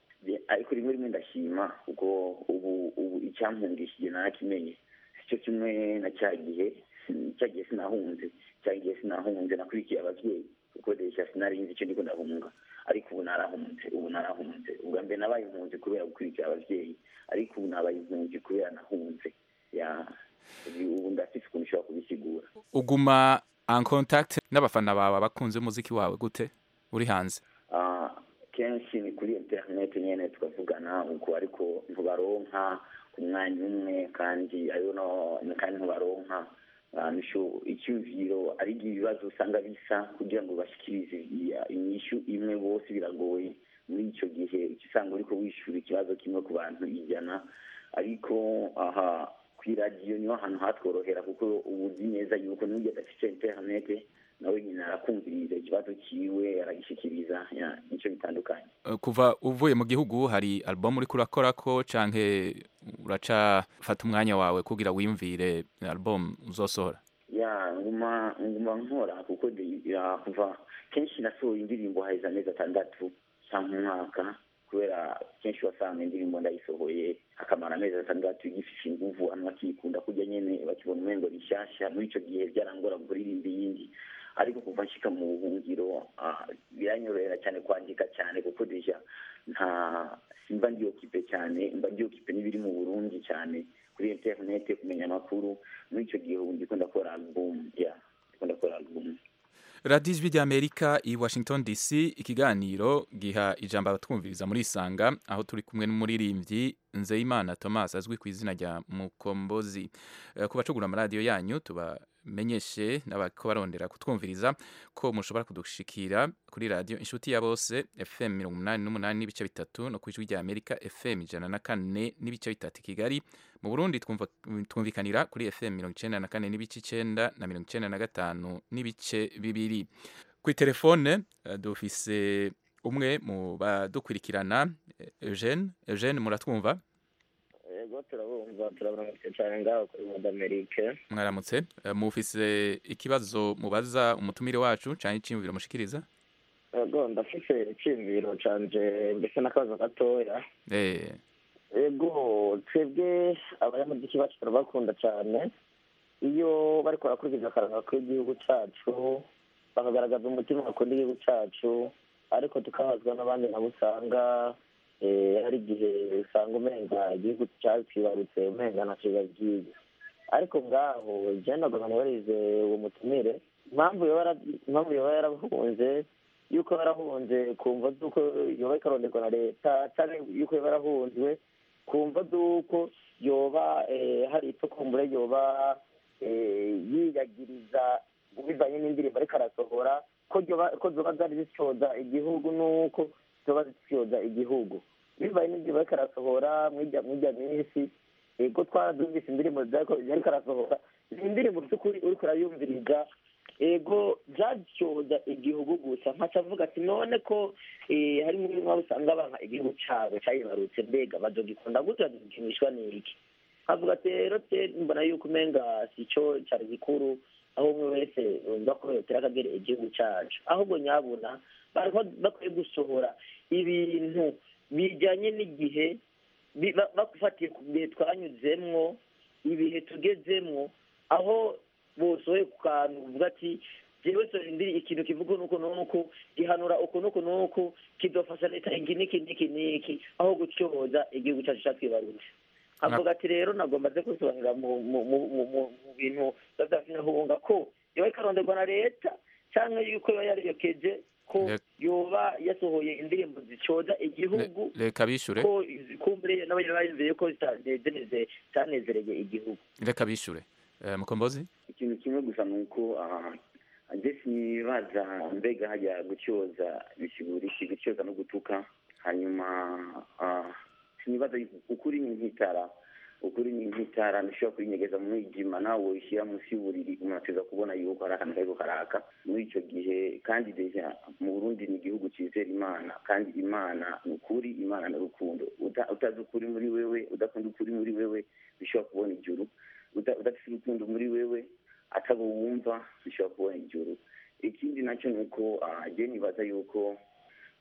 ariko rimwe rimwe ndashima kuko ubu ubu icyampungishije narakimenye sicyo kimwe na cya gihe cya gihe sinahunze cya gihe sinahunze nakurikiye ababyeyi kuko desha sinari nzi icyo ndiko ndahunga ariko ubu narahunze ubu narahunze ubwa mbere nabaye impunzi kubera gukurikira ababyeyi ariko ubu nabaye impunzi kubera nahunze ya ubu ndafite ukuntu ushobora kubisigura uguma en contact n'abafana bawe bakunze umuziki wawe gute uri hanze Ah, kenshi ni kuri internet nyene tukavugana uko ariko ntubaronka ku mwanya umwe kandi ariyo no kandi ntubaronka Ah, nisho icyumviro ari ibibazo usanga bisa kugira ngo bashikirize iya- inyishu imwe bose biragoye muri icyo gihe uca usanga uriko wishura ikibazo kimwe ku bantu ijana ariko aha ku iradiyo niho hantu hatworohera kuko uba uzi neza yuko n'ujya adafite interinete nawe nyine arakumviriza ikibazo ciwe aragishikiriza ya, nico bitandukanye Uh, kuva uvuye mu gihugu hari album uriko urakorako canke uracafata umwanya wawe kugira wiyumvire album uzosohora ya nguma nguma nkora kuko de- ya, kuva kenshi nasohoye indirimbo haheze amezi atandatu cyangwa umwaka kubera kenshi wasanga indirimbo ndayisohoye akamara amezi atandatu igifishe inguvu abantu bakikunda kurya nyene bakibona umengo rishasha muri ico gihe byarangora kuririmba iyindi ariko kuva nshika mu buhungiro ah, biranyorohera cyane kwandika cyane kuko deja nta simba ndiokipe cyane mba ndiokipe n'ibiri mu burundi cyane kuri interinete kumenya amakuru muri icyo gihe ubu ndiko ndakora album ya ndiko ndakora album radiyo ijwi ry'amerika i washington dc ikiganiro giha ijambo abatwumviriza muri isanga aho turi kumwe n'umuririmbyi nzeyimana thomas azwi ku izina rya mukombozi Eh, ku bacugura amaradiyo yanyu tubamenyeshe n'abako barondera kutwumviriza ko mushobora kudushikira kuri radiyo inshuti ya bose fm mirongo umunani n'umunani n'ibice bitatu no ku ijwi ry'amerika fm ijana na kane n'ibice bitatu i kigali mu burundi twumva- twumvikanira kuri fm mirongo icenda na kane n'ibice icenda na mirongo icenda na gatanu n'ibice bibiri kuri telefone eh, dufise umwe mu badukurikirana eh, eugene eugene muratwumva yego turabumva turaburamutse cyane ngaho kuri muri amerika mwaramutse Eh, mufise ikibazo mubaza umutumire wacu canke iciyumviro mushikiriza yego ndafise icyiyumviro canje mbese n'akabazo gatoya eh yego twebwe abanyamuziki bacu turabakunda cyane iyo bariko barakurikiza akaranga k'igihugu cacu bakagaragaza umutima bakunda igihugu cacu ariko tukabazwa n'abandi nabo usanga eh, hari igihe usanga umenga igihugu catwibarutse umenga ntaco biba byiza ariko ngaho jewe nagomba nibarize uwo mutumire impamvu yoba yara- impamvu yoba yarahunze yuko yarahunze kumva z'uko yoba ikaronderwa na leta canke yuko yoba yarahunzwe kumva z'uko yoba eh, hari icyo kumbure yoba eh, yiyagiriza bivanye n'indirimbo ariko arasohora ko ryoba- ko zoba zari zisyoza igihugu n'uko zoba zisyoza igihugu bivanye n'indirimbo ariko arasohora mwirya mwirya minsi ego twarazumvise indirimbo zariko yariko arasohora ni indirimbo by'ukuri uriko urayumviriza ego byasyoza igihugu gusa nkaca avuga ati none ko eh, hari muri mwabo usanga banka igihugu cabo cayibarutse mbega bazogikunda gute bazogikinishwa n'iki nkavuga ati rero te mbona yuko umenga sico cari gikuru aho umwe wese yumva ko yotera akagere igihugu cacu ahubwo nyabuna bariko bakwiye gusohora ibintu bijanye n'igihe bi- ba- bagufatiye ku bihe twanyuzemwo ibihe tugezemwo aho bosohoye ku kantu uvuga ati jewe so ndiri ikintu kivuga nuko nuko gihanura uku nuku nuku kidofasha leta iki niki niki niki aho gutyoza igihugu cacu catwibarutse avuga ati rero nagomba ze kusobanurira mu mu- mu- mu- mu- mu bintu badafinahunga ko yoba ikaronderwa na leta canke yuko yoba yariyokeje ko Reka- yoba yasohoye indirimbo zicoza igihugu reka bishure ko kumbure n'abanyene bayumviye ko zitanezereze zanezereye igihugu reka bishure Eh, mukombozi ikintu kimwe gusa ni uko ah, nje sinibaza mbega hajya gucyoza bisigura iki gucyoza no gutuka hanyuma ah, sinibaza yuko ukuri ni nk'itara ukuri ni nk'itara ntushobora kurinyegeza mu mwijima nawe woyishyira munsi y'uburiri umuntu ateza kubona yuko hari akantu kariko karaka muri icyo gihe kandi deja mu burundi ni igihugu cyizera imana kandi imana ni ukuri imana ni urukundo Uta- utazi ukuri muri wewe udakunda ukuri muri wewe bishobora kubona ijuru uda- udafite urukundo muri wewe atabo wumva bishobora kubona ijuru ikindi nacyo ni uko ah, je nibaza yuko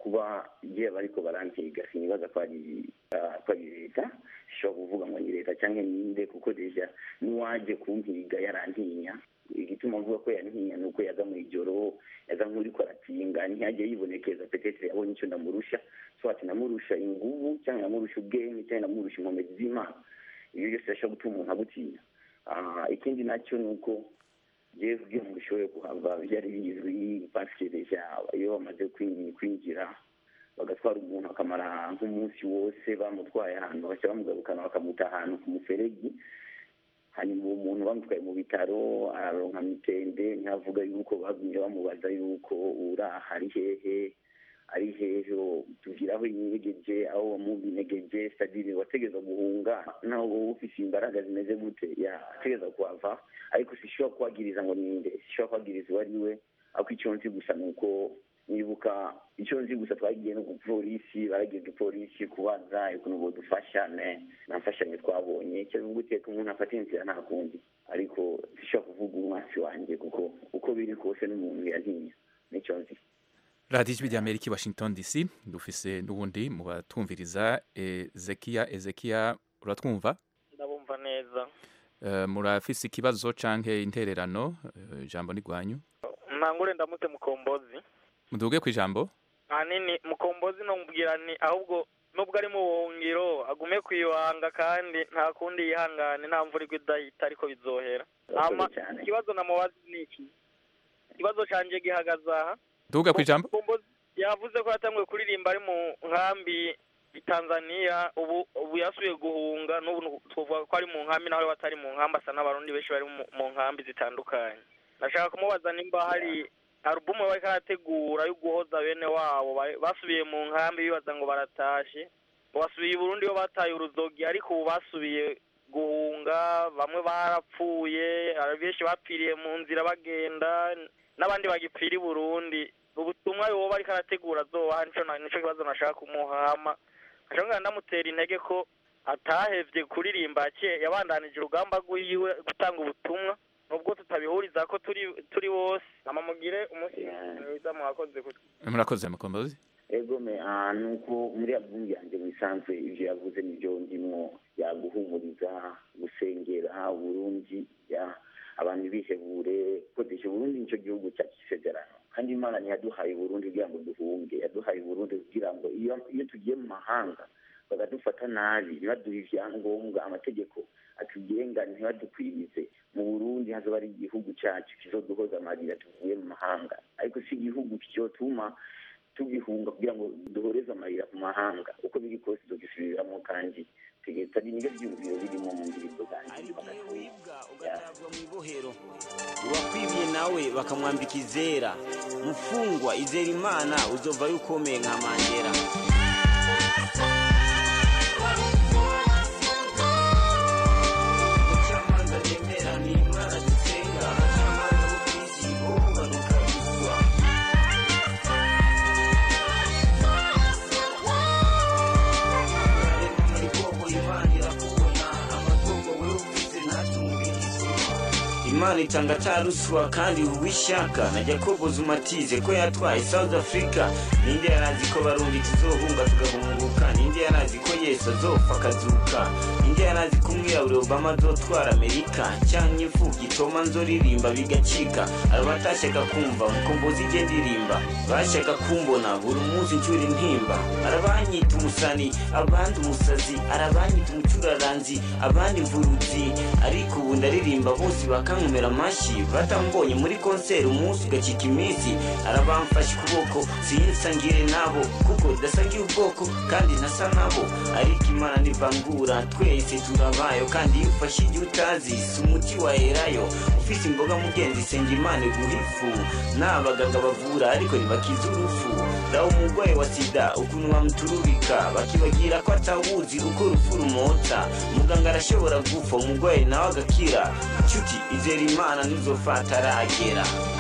kuba igihe bariko barantiga sinibaza ko ari ah, ko ari leta sishobora kuvuga ngo ni leta cyangwa ninde kuko deja n'uwaje kumpiga yarantinya igituma mvuga ko yantinya ni uko yaza mu ijoro yaza nk'uriko aratinga ntiyajye yibonekeza petetre yabonye icyo ndamurusha so ati namurusha inguvu cyangwa namurusha ubwenge cyangwa namurusha inkomezi z'imana ibyo byose birashobora gutuma umuntu agutinya Ah, ikindi nacyo ni uko jewe kugira ngo ushobore kuhava byari bizwi pasike deja iyo bamaze kwinjira kwinjira bagatwara umuntu akamara nk'umunsi wose bamutwaye ahantu bashya bamugarukana bakamuta ahantu ku muferegi hanyuma uwo muntu bamutwaye mu bitaro araronka mitende ntihavuga yuko bagumye bamubaza yuko uraha ari hehe ari hehe tugira aho yinyegeje aho wamubinyegeje sadiri wategeza guhunga naho wowe ufise imbaraga zimeze gute yategeza kuhava ariko sishobora kuhagiriza ngo ninde sishobora kuhagiriza uwo ari we ariko icyo nzi gusa ni uko nibuka icyo nzi gusa twagiye no ku polisi baragiye ku polisi kubaza ukuntu bodufasha ne nta mfashanyo twabonye icyo bivuga uteka umuntu afata inzira nta kundi ariko sishobora kuvuga umwasi wanjye kuko uko biri kose n'umuntu yantinya nicyo nzi radiyo ijwi rya amerika i washington dc dufise n'ubundi mu batumviriza ezekiya ezekiya uratwumva ndabumva neza Eh, murafise ikibazo canke intererano Eh, ijambo ni rwanyu ntangure ndamutse mukombozi muduge ku ijambo ahanini mukombozi nomubwira ni ahubwo nubwo ari mu buhungiro agume kwibanga kandi nta kundi yihangane nta mvura igwa idahita ariko bizohera hama ikibazo namubaza ni iki ikibazo canje gihagaze aha duga ku ijambo Mukombozi yavuze ko yatanguye kuririmba ari mu nkambi i Tanzania ubu ubu yasubiye guhunga n'ubu tuvuga ko ari mu nkambi naho batari mu nkambi asa n'abarundi benshi bari mu- mu nkambi zitandukanye nashaka kumubaza nimba hari alubumu bariko arategura yo guhoza bene wabo ba- basubiye mu nkambi bibaza ngo baratashe ngo basubiye i Burundi iyo bataye uruzogi ariko ubu basubiye guhunga bamwe barapfuye hari benshi bapfiriye mu nzira bagenda n'abandi bagipfira i Burundi ubutumwa yoba ariko arategura azobaha nico na- nico kibazo nashaka kumuhama ashobora ndamutera intege ko atahevye kuririmba yaciye yabandanije urugamba rwiwe gutanga ubutumwa nubwo tutabihuriza ko turi turi bose namamugire umunsi mwiza mwakoze kutwe murakoze mukombozi ego me ah, nuko muri album yanjye mu isanzwe ivyo yavuze nivyo ndimwo yaguhumuriza gusengera Burundi ya abantu bihebure kodesha Burundi nico gihugu cyacu isezerano kandi Imana ntiyaduhaye Burundi kugira ngo duhunge yaduhaye Burundi kugira ngo iyo iyo tugiye mu mahanga bakadufata nabi ntibaduhe ivyangombwa amategeko atugenga ntibadukwirize mu Burundi hazoba ari igihugu cyacu kizoduhoza amarira tuvuye mu mahanga ariko si igihugu cyotuma tugihunga kugira ngo duhoreze amarira ku mahanga uko biri kose tugisubiramo kandi tegetse ari nibyo byumviro birimo mu ndirimbo zanjye ugatagwa mu ibohero uwakwibye nawe bakamwambika izera mufungwa izera imana uzovayo ukomeye nka mandera Mucamanza nemera ni Imana dusenga, abacamanza bo kw'isi bo barukabizwa. Urarema muri bwoko Imana irakubona, amatungo wewe ufise ntatumubirize. imana itanga ataruswa kandi uwishaka na jacobo zumatize ko yatwaye south africa ninde yarazi ko barundi tuzohunga tugahunguka ninde yarazi ko yesu azopfa akazuka ninde yarazi ko umwirabure obama azotwara amerika cyangwa imfubyi toma nzoririmba bigacika abo batashaka kumva mukombozi ijye ndirimba bashaka kumbona buri munsi ncura intimba arabanyita umusani abandi umusazi arabanyita umucuraranzi abandi imvuruzi ariko ubu ndaririmba bose bakankomera amashyi batambonye muri konseri umunsi ugacika iminsi arabamfashe ukuboko sinsangire nabo kuko dasangiye ubwoko kandi ntasa nabo ariko imana nivangura twese turabayo kandi iyo ufashe igihe utazi si umuti waherayo ufise imboga mugenzi senga imana iguha ifu n'abaganga bavura ariko ntibakiza urufu raho umurwayi wa sida ukuntu bamuturubika bakibagira ko atawuzi uko urupfu rumota muganga arashobora gupfa umurwayi nawe agakira nshuti izera imana ntizofata aragera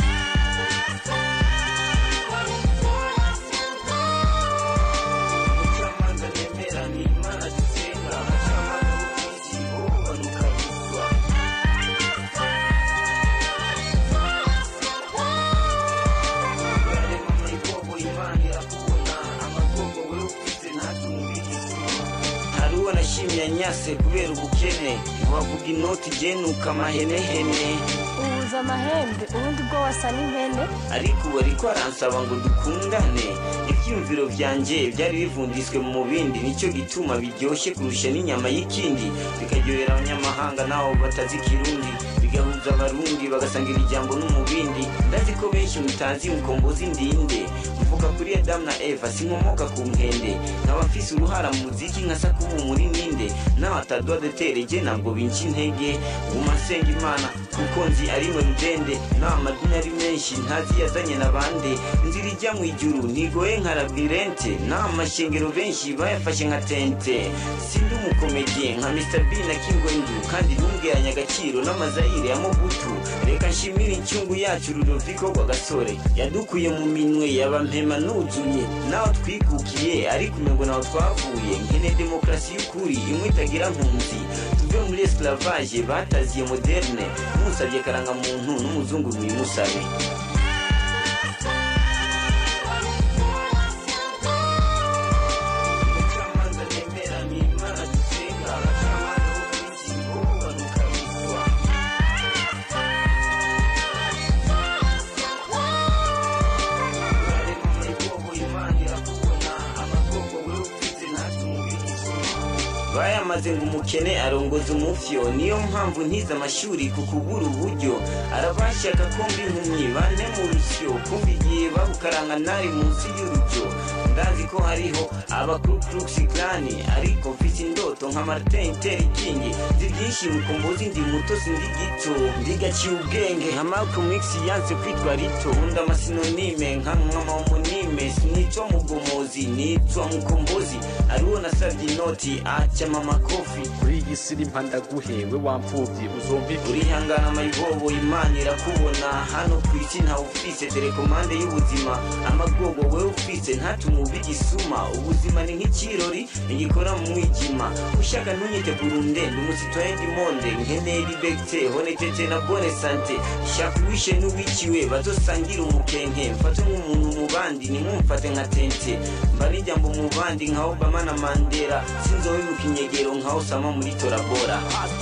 Mucamanza nemera ni Imana dusenga, abacamanza bo kw'isi bo barukabizwa. Urarema muri bwoko Imana irakubona, uwo nashimye anyase kubera ubukene ntiwavuga inoti igenuka amahenehene ubuza amahembe ubundi bwo wasa n'impene ariko ubu ariko aransaba ngo dukundane ibyiyumviro byanjye byari bivundiswe mu bindi nicyo gituma biryoshye kurusha n'inyama y'ikindi bikaryohera abanyamahanga n'abo batazi ikirundi bigahuza abarundi bagasangira ijambo n'umubindi ndazi ko benshi mutazi mukombozi ndinde mvuga kuri adamu na eva sinkomoka ku nkende nkaba mfise uruhara mu muziki nka sakubu muri ninde nawe atadwa detereje ntabwo binca intege guma nsenga imana kuko nzi ari mwe rudende nawe amadini ari menshi ntazi yazanye na bande inzira ijya mu ijuru ntigoye nka labirente nawe amashengero benshi bayafashe nka tente sindi umukomediye nka mr b na kingwendu kandi ntumgeranye agaciro n'amazayire ya mobutu reka nshimire incungu yacu rudoviko rwagasore yadukuye mu minwe yabampema nuzuye nawe twikukiye ariko umengo nawe twavuye nkene demokarasi y'ukuri imwe itagira nkunzi tuve muri esclavage bataziye moderne musabye karangamuntu n'umuzungu mwimusabe bayamaze ngo umukene arongoza umufyo niyo mpamvu ntize amashuri ku kubura uburyo arabashaka kumva impumyi bane mu rusyo kumva igihe babukaranga nari munsi y'urujyo ndazi ko hariho abakurukurusi klani ariko mfite indoto nka martin luther king nzi byinshi mukombozi ndi muto sindi gito ndigaciye ubwenge nka malcolm x yanse kwitwa rito nkunda amasinonime nka nkamahomonime sinicwa mugomozi nicwa mukombozi ariwo nasabye inoti acama amakofi kuri iyi si rimpa ndaguhewe wampfubyi uzumva ibi urihangana mayibobo imana irakubona hano ku isi ntawe ufise telekomande y'ubuzima amagogo wewe ufise ntatume uba igisuma ubuzima ni nk'ikirori ntigikora mu mwijima ushaka ntunyite burunde ndi umusitwaye ndimonde nkeneye libegite honetete na bone sante shaka uwishe n'uwiciwe bazosangira umukenke mfate nk'umuntu mu bandi nimumfate nka tente mba n'ijambo mu bandi nka obama na mandela sinzobibuka inyegero nka osama muri torabora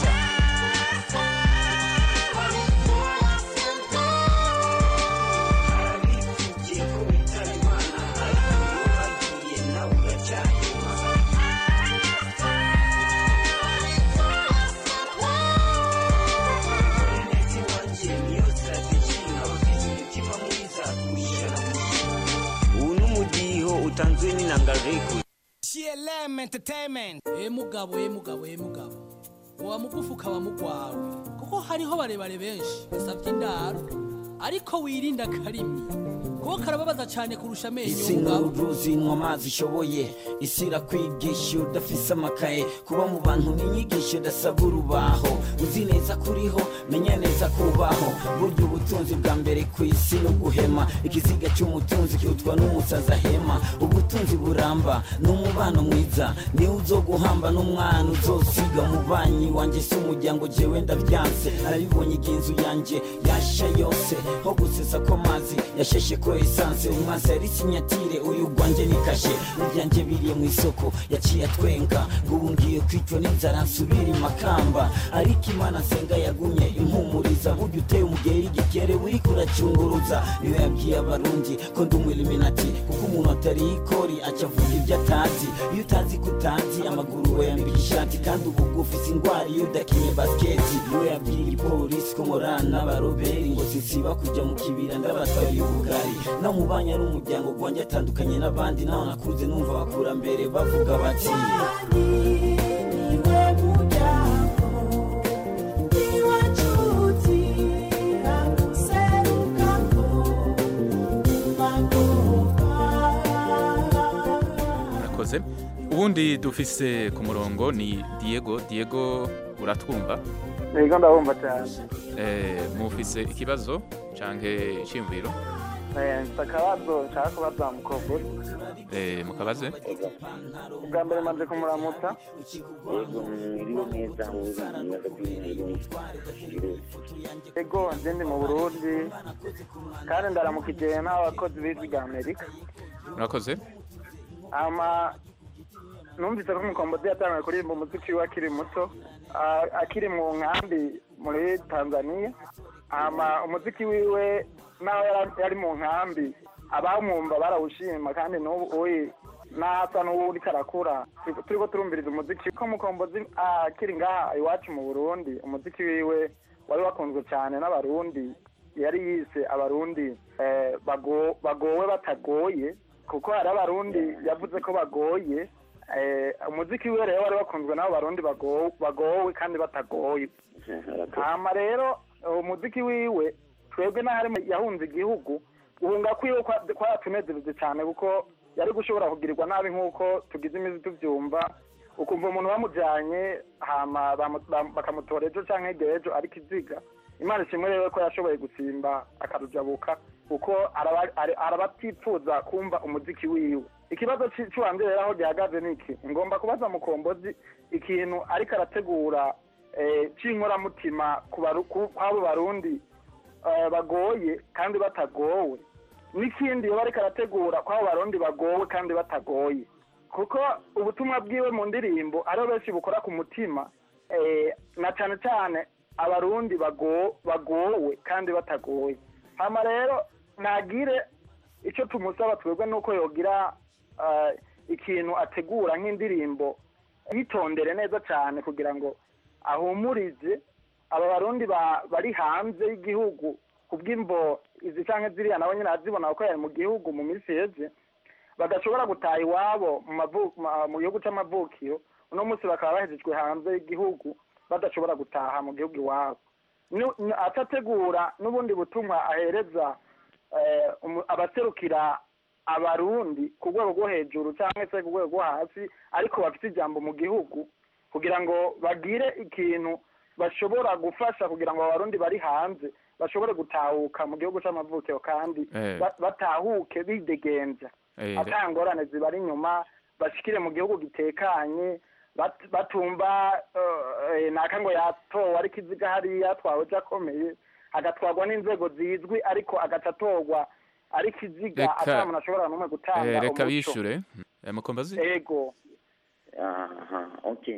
ubu n'umudiho utanzwe n'inangareko CLM Entertainment. Eh mugabo, eh mugabo, eh mugabo. Wa mugufu ukaba mugwawe. Kuko hariho barebare benshi basavye indaro. Ariko wirinda karimi. Kuko karababaza cyane kurusha amenyo isi y'umugabo. nk'uruzi nywa amazi ishoboye isi irakwigisha udafise amakaye kuba mu bantu n'inyigisho udasaba urubaho uzi neza kuriho menya neza kubaho burya ubutunzi bwa mbere ku isi ni uguhema ikiziga cy'umutunzi kirutwa n'umusazi ahema ubutunzi buramba ni umubano mwiza niwe uzoguhamba n'umwana uzosiga umubanyi wanjye si umuryango jewe ndabyanse arabibonye igihe inzu yanjye yasha yose ho gusesa ko amazi yasheshe ko esanse umwansi yari sinyatire uyu rwanjye ni kashe ibyanjye biriye mu isoko yaciye atwenga ngo ubu ngiye kwicwa n'inzara nsubira imakamba ariko imana nsenga yagumye impumuriza burya uteye umugeri igikere uri kuracunguruza niyo yabwiye abarundi ko ndi umwiliminati kuko umuntu atari ikori aca avuga ibyo atazi iyo utazi ko utazi amaguru we yambika ishati kandi ubu ufise indwara iyo udakinye basiketi niwe yabwiye igipolisi ko nkorana n'abaroberi ngo sinsiba kujya mu kibira ndabatwaye ubugari no mu banya n'umuryango gwanjye atandukanye n'abandi naho nakuze numva abakurambere bavuga bati murakoze ubundi dufise ku murongo ni diego diego uratwumva Ego ndabumva cyane. Eh, mufise ikibazo canke iciyumviro Eh, mfite akabazo nshaka kubaza mukobwa. Eh, mukabaze Ubwa mbere maze kumuramutsa. yego mwiriwe neza ibibazo by'umweru Ego nje ndi mu Burundi. Kandi ndaramukije n'abakozi b'ijwi rya Amerika. murakoze Ama numvise ko umukombozi yatangiye kuririmba umuziki we akiri muto ah, akiri mu nkambi muri tanzania hama umuziki wiwe naho yari- yari mu nkambi abamwumva barawushima kandi n'ubu uyi n'asa n'uwuriko arakura Turiko- turiko turumviriza umuziki ko mukombozi ah, akiri ngaha iwacu mu burundi umuziki wiwe wari wakunzwe cyane n'abarundi yari yise abarundi eh, bago- bagowe batagoye kuko hari abarundi yavuze ko bagoye eh, umuziki wiwe rero wari wakunzwe n'abo barundi bago- bagowe kandi batagoye hama rero umuziki wiwe twebwe n'ahari yahunze igihugu guhunga kwiwe kwa- kwaratunezereze cyane kuko yari gushobora kugirirwa nabi nk'uko tugize imizi tubyumva ukumva umuntu bamujyanye hama bamu- bam- bakamutora ejo cyangwa hirya ejo ariko iziga imana ishimwe rero ko yashoboye gusimba akarujabuka kuko araba- ari- arabatipfuza kumva umuziki wiwe ikibazo ci- cy'uwanjye rero aho gihagaze ni iki ngomba kubaza mukombozi ikintu ariko arategura eh, c'inkoramutima ku baru- ku- kw'abo barundi eh, bagoye kandi batagowe n'ikindi yoba ariko arategura kw'abo barundi bagowe kandi batagoye kuko ubutumwa bwiwe mu ndirimbo ariho benshi bukora ku mutima eh, na cyane cyane abarundi bago- bagowe kandi batagoye hama rero ntagire icyo tumusaba twebwe nuko yogira eh, ikintu ategura nk'indirimbo yitondere neza cyane kugira ngo ahumurize aba barundi ba- bari hanze y'igihugu kubw'imvo izi canke ziriya nabo nyine azibona kuko yari mu gihugu mu minsi heze badashobora gutaha iwabo mu mavu- ma- mu gihugu c'amavukiro uno munsi bakaba bahejejwe hanze y'igihugu badashobora gutaha mu gihugu iwabo Nu- nu- atategura n'ubundi butumwa ahereza eh, umu- abaserukira abarundi ku rwego rwo hejuru cyangwa se ku rwego rwo hasi ariko bafite ijambo mu gihugu kugira ngo bagire ikintu bashobora gufasha kugira ngo abarundi bari hanze bashobore gutahuka mu gihugu c'amavukiro kandi Eh. ba- batahuke bidegenza Eh, ata ngorane zibari inyuma bashikire mu gihugu gitekanye bat- batumva eh, naka ngo yatowe ariko iziga hariya yatwawe akomeye agatwarwa n'inzego zizwi ariko agaca atorwa ariko iziga Reka- ata muntu ashobora n'umwe gutanga Eh, reka umuco. bishure Eh, mukombozi ego aha okay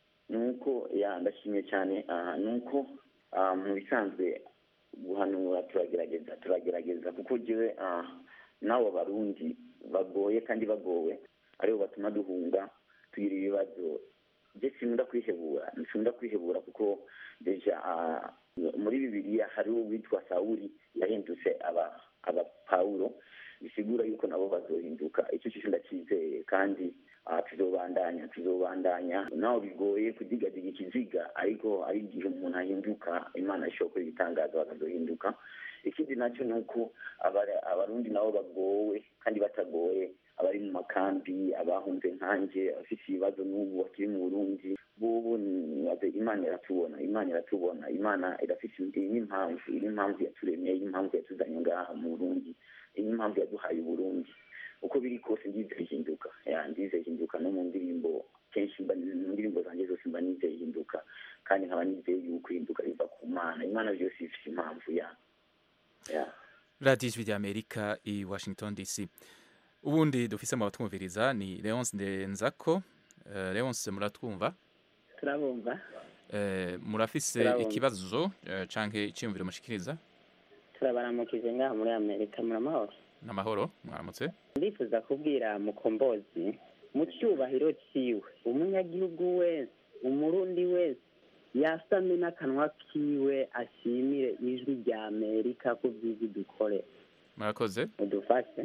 nuko ya ndashimye cyane aha nuko ah, mu bisanzwe guhanura turagerageza turagerageza kuko jewe ah, n'abo barundi bagoye kandi bagowe aribo batuma duhunga tugira ibibazo je sinkunda kwihebura sinkunda kwihebura kuko deja ah, muri bibiliya hariho uwitwa sawuli yahindutse aba aba pawulo bisigura yuko nabo bazohinduka icyo cyo ndacyizeye kandi ah, tuzobandanya tuzobandanya naho bigoye kudigadiga ikiziga ariko ari igihe umuntu ahinduka imana ishobora gukora ibitangaza bakazohinduka ikindi nacyo ni uko abara- abarundi nabo bagowe kandi batagoye abari mu makambi abahunze nkanjye abafite ibibazo n'ubu bakiri mu burundi bobo nibaze imana iratubona imana iratubona imana irafite iyi n'impamvu iyi n'impamvu yaturemeye iyi n'impamvu yatuzanye ngaha mu burundi iyi n'impamvu yaduhaye uburundi uko biri kose ndizeye ihinduka ya ndizeye ihinduka no mu ndirimbo kenshi mba mu ndirimbo zanjye zose mba nizeye ihinduka kandi nkaba nizeye yuko ihinduka riva ku mana imana byose ifite impamvu ya ya radiyo ijwi ry'amerika i washington dc ubundi dufise mu batwumviriza ni leonce ndenzako Eh, leonce muratwumva turabumva Eh, murafise Turabumva. ikibazo eh, canke iciyumviro mushikiriza turabaramukije ngaha muri amerika muramahoro n'amahoro mwaramutse ndifuza kubwira mukombozi mu cyubahiro ciwe umunyagihugu wese umurundi wese yasame n'akanwa kiwe ashimire ijwi rya amerika ku byiza dukore murakoze mudufashe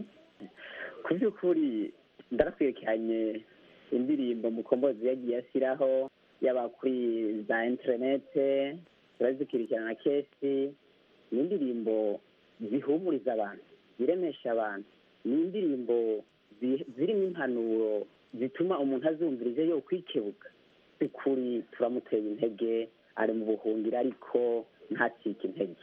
ku by'ukuri ndarakwirikiranye indirimbo mukombozi yagiye ashyiraho yaba kuri za interinete turazikurikirana kenshi ni indirimbo zihumuriza abantu ziremesha abantu ni indirimbo zi- zirimo impanuro zituma umuntu azumviriza yo kwikebuka by'ukuri turamutera intege ari mu buhungiro ariko ntacike intege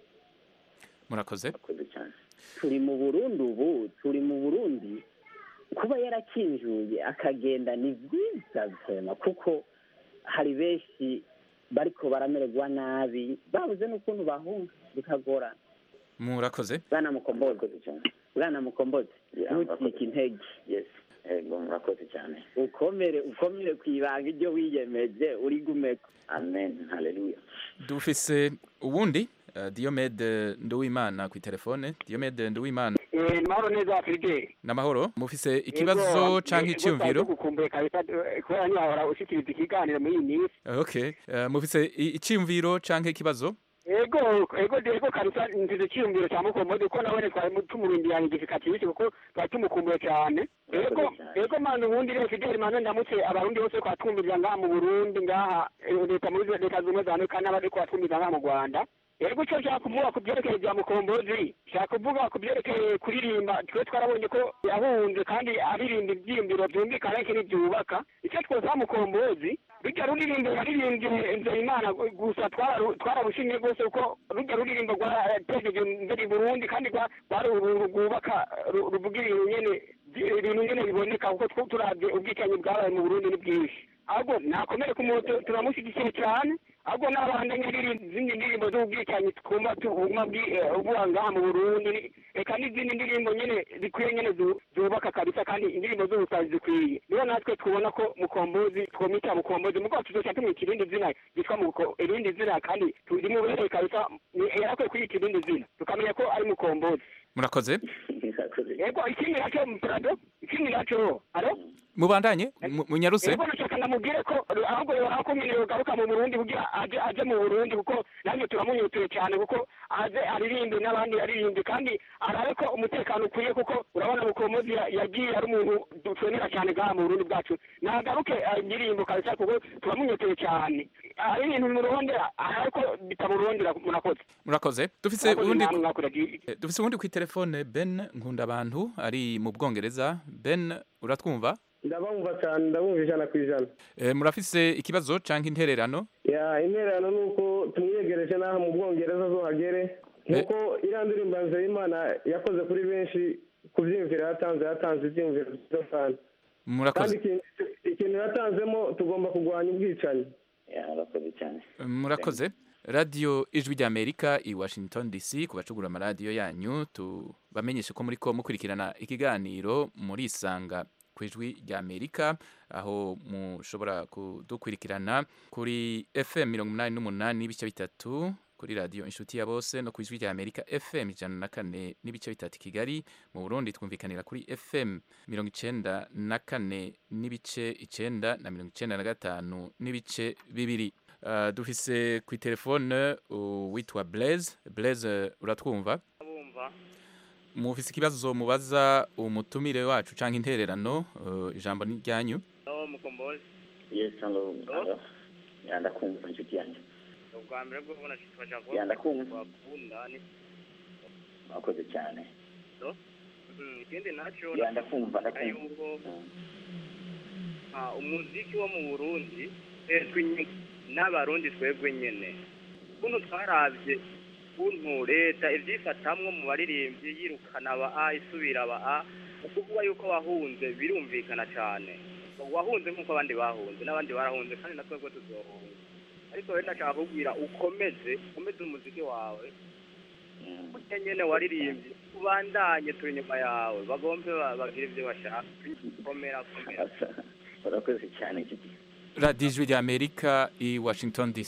murakoze turi mu burundi ubu turi mu burundi kuba yarakinjuye akagenda ni byiza vema kuko hari benshi bariko baramererwa nabi babuze n'ukuntu bahunga bikagorana murakoze bwana mukombozi bwana mukombozi ntucike intege yego murakoze cyane ukomere ukomere ku ibanga iryo wiyemeje urigumeko amen haleluya dufise uwundi uh, Diomede Nduwimana ku telefone Diomede Nduwimana Eh, mahoro neza Fidel. namahoro mufise ikibazo canke icyumviro gukumbuye kabisa eh, kubera ntihahora ushikiriza ikiganiro muri iyi minsi. okay uh, mufise i- icyumviro canke ikibazo Ego ego ego kabisa nzize cyiyumviro cya mukomode ko nawe twari tumurindiyanye igifikatirishe kuko twari tumukumbuye cyane. Ego ego manu ubundi rero Fidel manu ndamutse abarundi bose kwa twumviriza ngaha mu Burundi ngaha eh, leta muri leta zumwe za Amerika n'abari kwa twumviriza ngaha mu Rwanda. Ego icyo nshaka kuvuga ku byerekeye bya mukombozi nshaka kuvuga ku byerekeye kuririmba twe twarabonye ko yahunze kandi aririmba ibyiyumviro byumvikana ariko ntibyubaka icyo twosaba mukombozi rujya ruririmbo yaririmbye nzeyimana gusa twararu- twararushimye rwose kuko rujya ruririmbo rwaratejeje imbere i burundi kandi rwa- rwari uru rwubaka ru- ruvuga ibintu nyene byi- ibintu nyene biboneka kuko tw- turavye ubwicanyi bwabaye mu burundi ni bwinshi ahubwo nakomere ku muntu turamushyigikiye cyane ahubwo n'abandanya izindi ndirimbo z'ubwicanyi twumva tuguma ubuha ngaha mu burundi reka n'izindi ndirimbo nyene zikwiye nyene zu- zubaka kabisa kandi indirimbo z'ubusazi zikwiye niyo natwe tubona ko mukombozi twomita mukombozi mugabo tuzoca tumwita irindi zina ryitwa muko- irindi zina kandi rimubereye kabisa ni- yarakwiye kwiyita irindi zina tukamenya ko ari mukombozi murakoze yego ikindi naco prado ikindi naco alo mubandanye mu- munyaruse Ego nashaka ndamubwire ko ahubwo yohako nyene yogaruka mu Burundi kugira aje aje mu Burundi kuko nanjye turamunyutuye cyane kuko aze aririmbe n'abandi aririmbe kandi arabe ko umutekano ukwiye kuko urabona mukomozi ya- yagiye ari umuntu dutwenera cyane ngaha mu Burundi bwacu nagaruke indirimbo kabisa kuko turamunyutuye cyane ari ibintu murondera ariko bitamurondera murakoze murakoze dufise Murakoze uwundi namwe mwakoraga Eh, dufise uwundi ku telefone Ben Nkundabantu ari mu Bwongereza Ben uratwumva ndabumva cyane ndabumva ijana ku ijana Eh, murafise ikibazo canke intererano ya intererano ni uko tumwiyegereje n'aha mu bwongereza zo hagere nk'uko iriya ndirimbo ya nzeyimana yakoze kuri benshi ku byiyumviro yatanze yatanze ibyiyumviro byiza cyane kandi murakoze ikintu- ikintu yatanzemo tugomba kurwanya ubwicanyi murakoze cyane murakoze radio ijwi rya amerika i washington dc ku bacugura amaradiyo yanyu tubamenyeshe ko muri ko mukurikirana ikiganiro muri isanga ku ijwi rya amerika aho mushobora kudukurikirana kuri fm mirongo umunani n'umunani n'ibice bitatu kuri radiyo inshuti ya bose no ku ijwi rya amerika fm ijana na kane n'ibice bitatu i kigali mu burundi twumvikanira kuri fm mirongo icenda na kane n'ibice icenda na mirongo icenda na gatanu n'ibice bibiri Uh, dufise ku telefone uwitwa Blaise Blaise uratwumva bumva mufise ikibazo mubaza umutumire wacu canke intererano uh, ijambo ni ryanyu aho mukombozi yes hello hello ya ndakumva inshuti yanjye ubwa mbere bwo kubona twaja Ya, ndakumva. bakunda ni murakoze cyane so Mhm, ikindi naco Ya, ndakumva, ndashaka ndakumva. yuko ah, umuziki wo mu burundi twebwe nyene n'abarundi twebwe nyene ukuntu twaravye ukuntu leta ivyifatamwo mu baririmbyi yirukana aba a isubira aba a ukuvuga yuko wahunze birumvikana cane wahunze nk'uko abandi bahunze n'abandi barahunze kandi na twebwe tuzohunga ariko rero ndashaka kubwira ukomeze ukomeze umuziki wawe burya nyene waririmbye ubandanye turi inyuma yawe bagombe ba- bagire ivyo bashaka komera komera murakoze cyane inshuti radio ijwi rya amerika i washington dc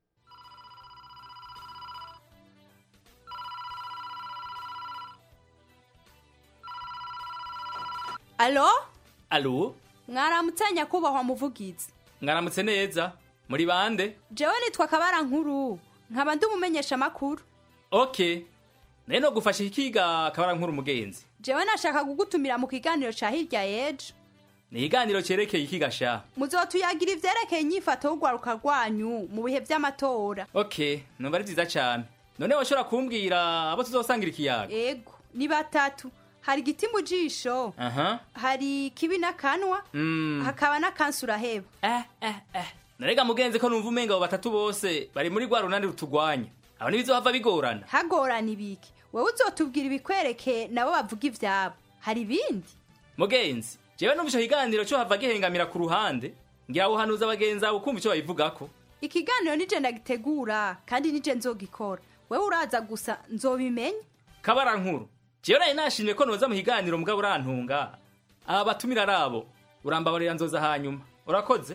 alo alo mwaramutse nyakubahwa muvugizi mwaramutse neza muri bande jewe nitwa kabara nkuru nkaba ndi umumenyesha amakuru ok naye no gufasha ikiga akabara nkuru umugenzi jewe nashaka kugutumira mu kiganiro ca hirya y'ejo ni ikiganiro cyerekeye ikiga sha muzotuyagira ivyerekeye inyifato y'urwaruka rwanyu mu bihe vy'amatora ok numva ari byiza cyane none washobora kumbwira abo tuzosangira ikiyaga ego ni batatu hari igiti mu jisho aha hari kibi n'akanwa Mm. hakaba n'akansi uraheba narega mugenzi ko numva umenga abo batatu bose bari muri rwa runani rutugwanya abo ntibizohava bigorana hagorana ibiki wowe uzotubwira ibikwerekeye nabo bavuga ivyabo hari ibindi mugenzi jewe numva ico kiganiro cyo hava gihengamira ku ruhande ngira wuhanuza abagenzi abo kumva ico babivugako ikiganiro nije ndagitegura kandi nije nzogikora wewe uraza gusa nzobimenya kabara nkuru jewe nari nashimye ko noza mu kiganiro mugabo urantunga aba batumira ari abo urambabarira nzoza hanyuma urakoze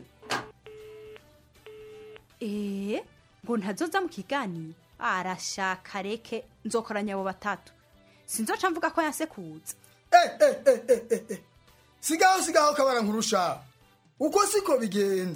eee ngo ntazoza mu kiganiro arashaka reke nzokoranya abo batatu sinzoca mvuga ko yasekuza sigaho sigaho kabara nkurusha uko siko bigenza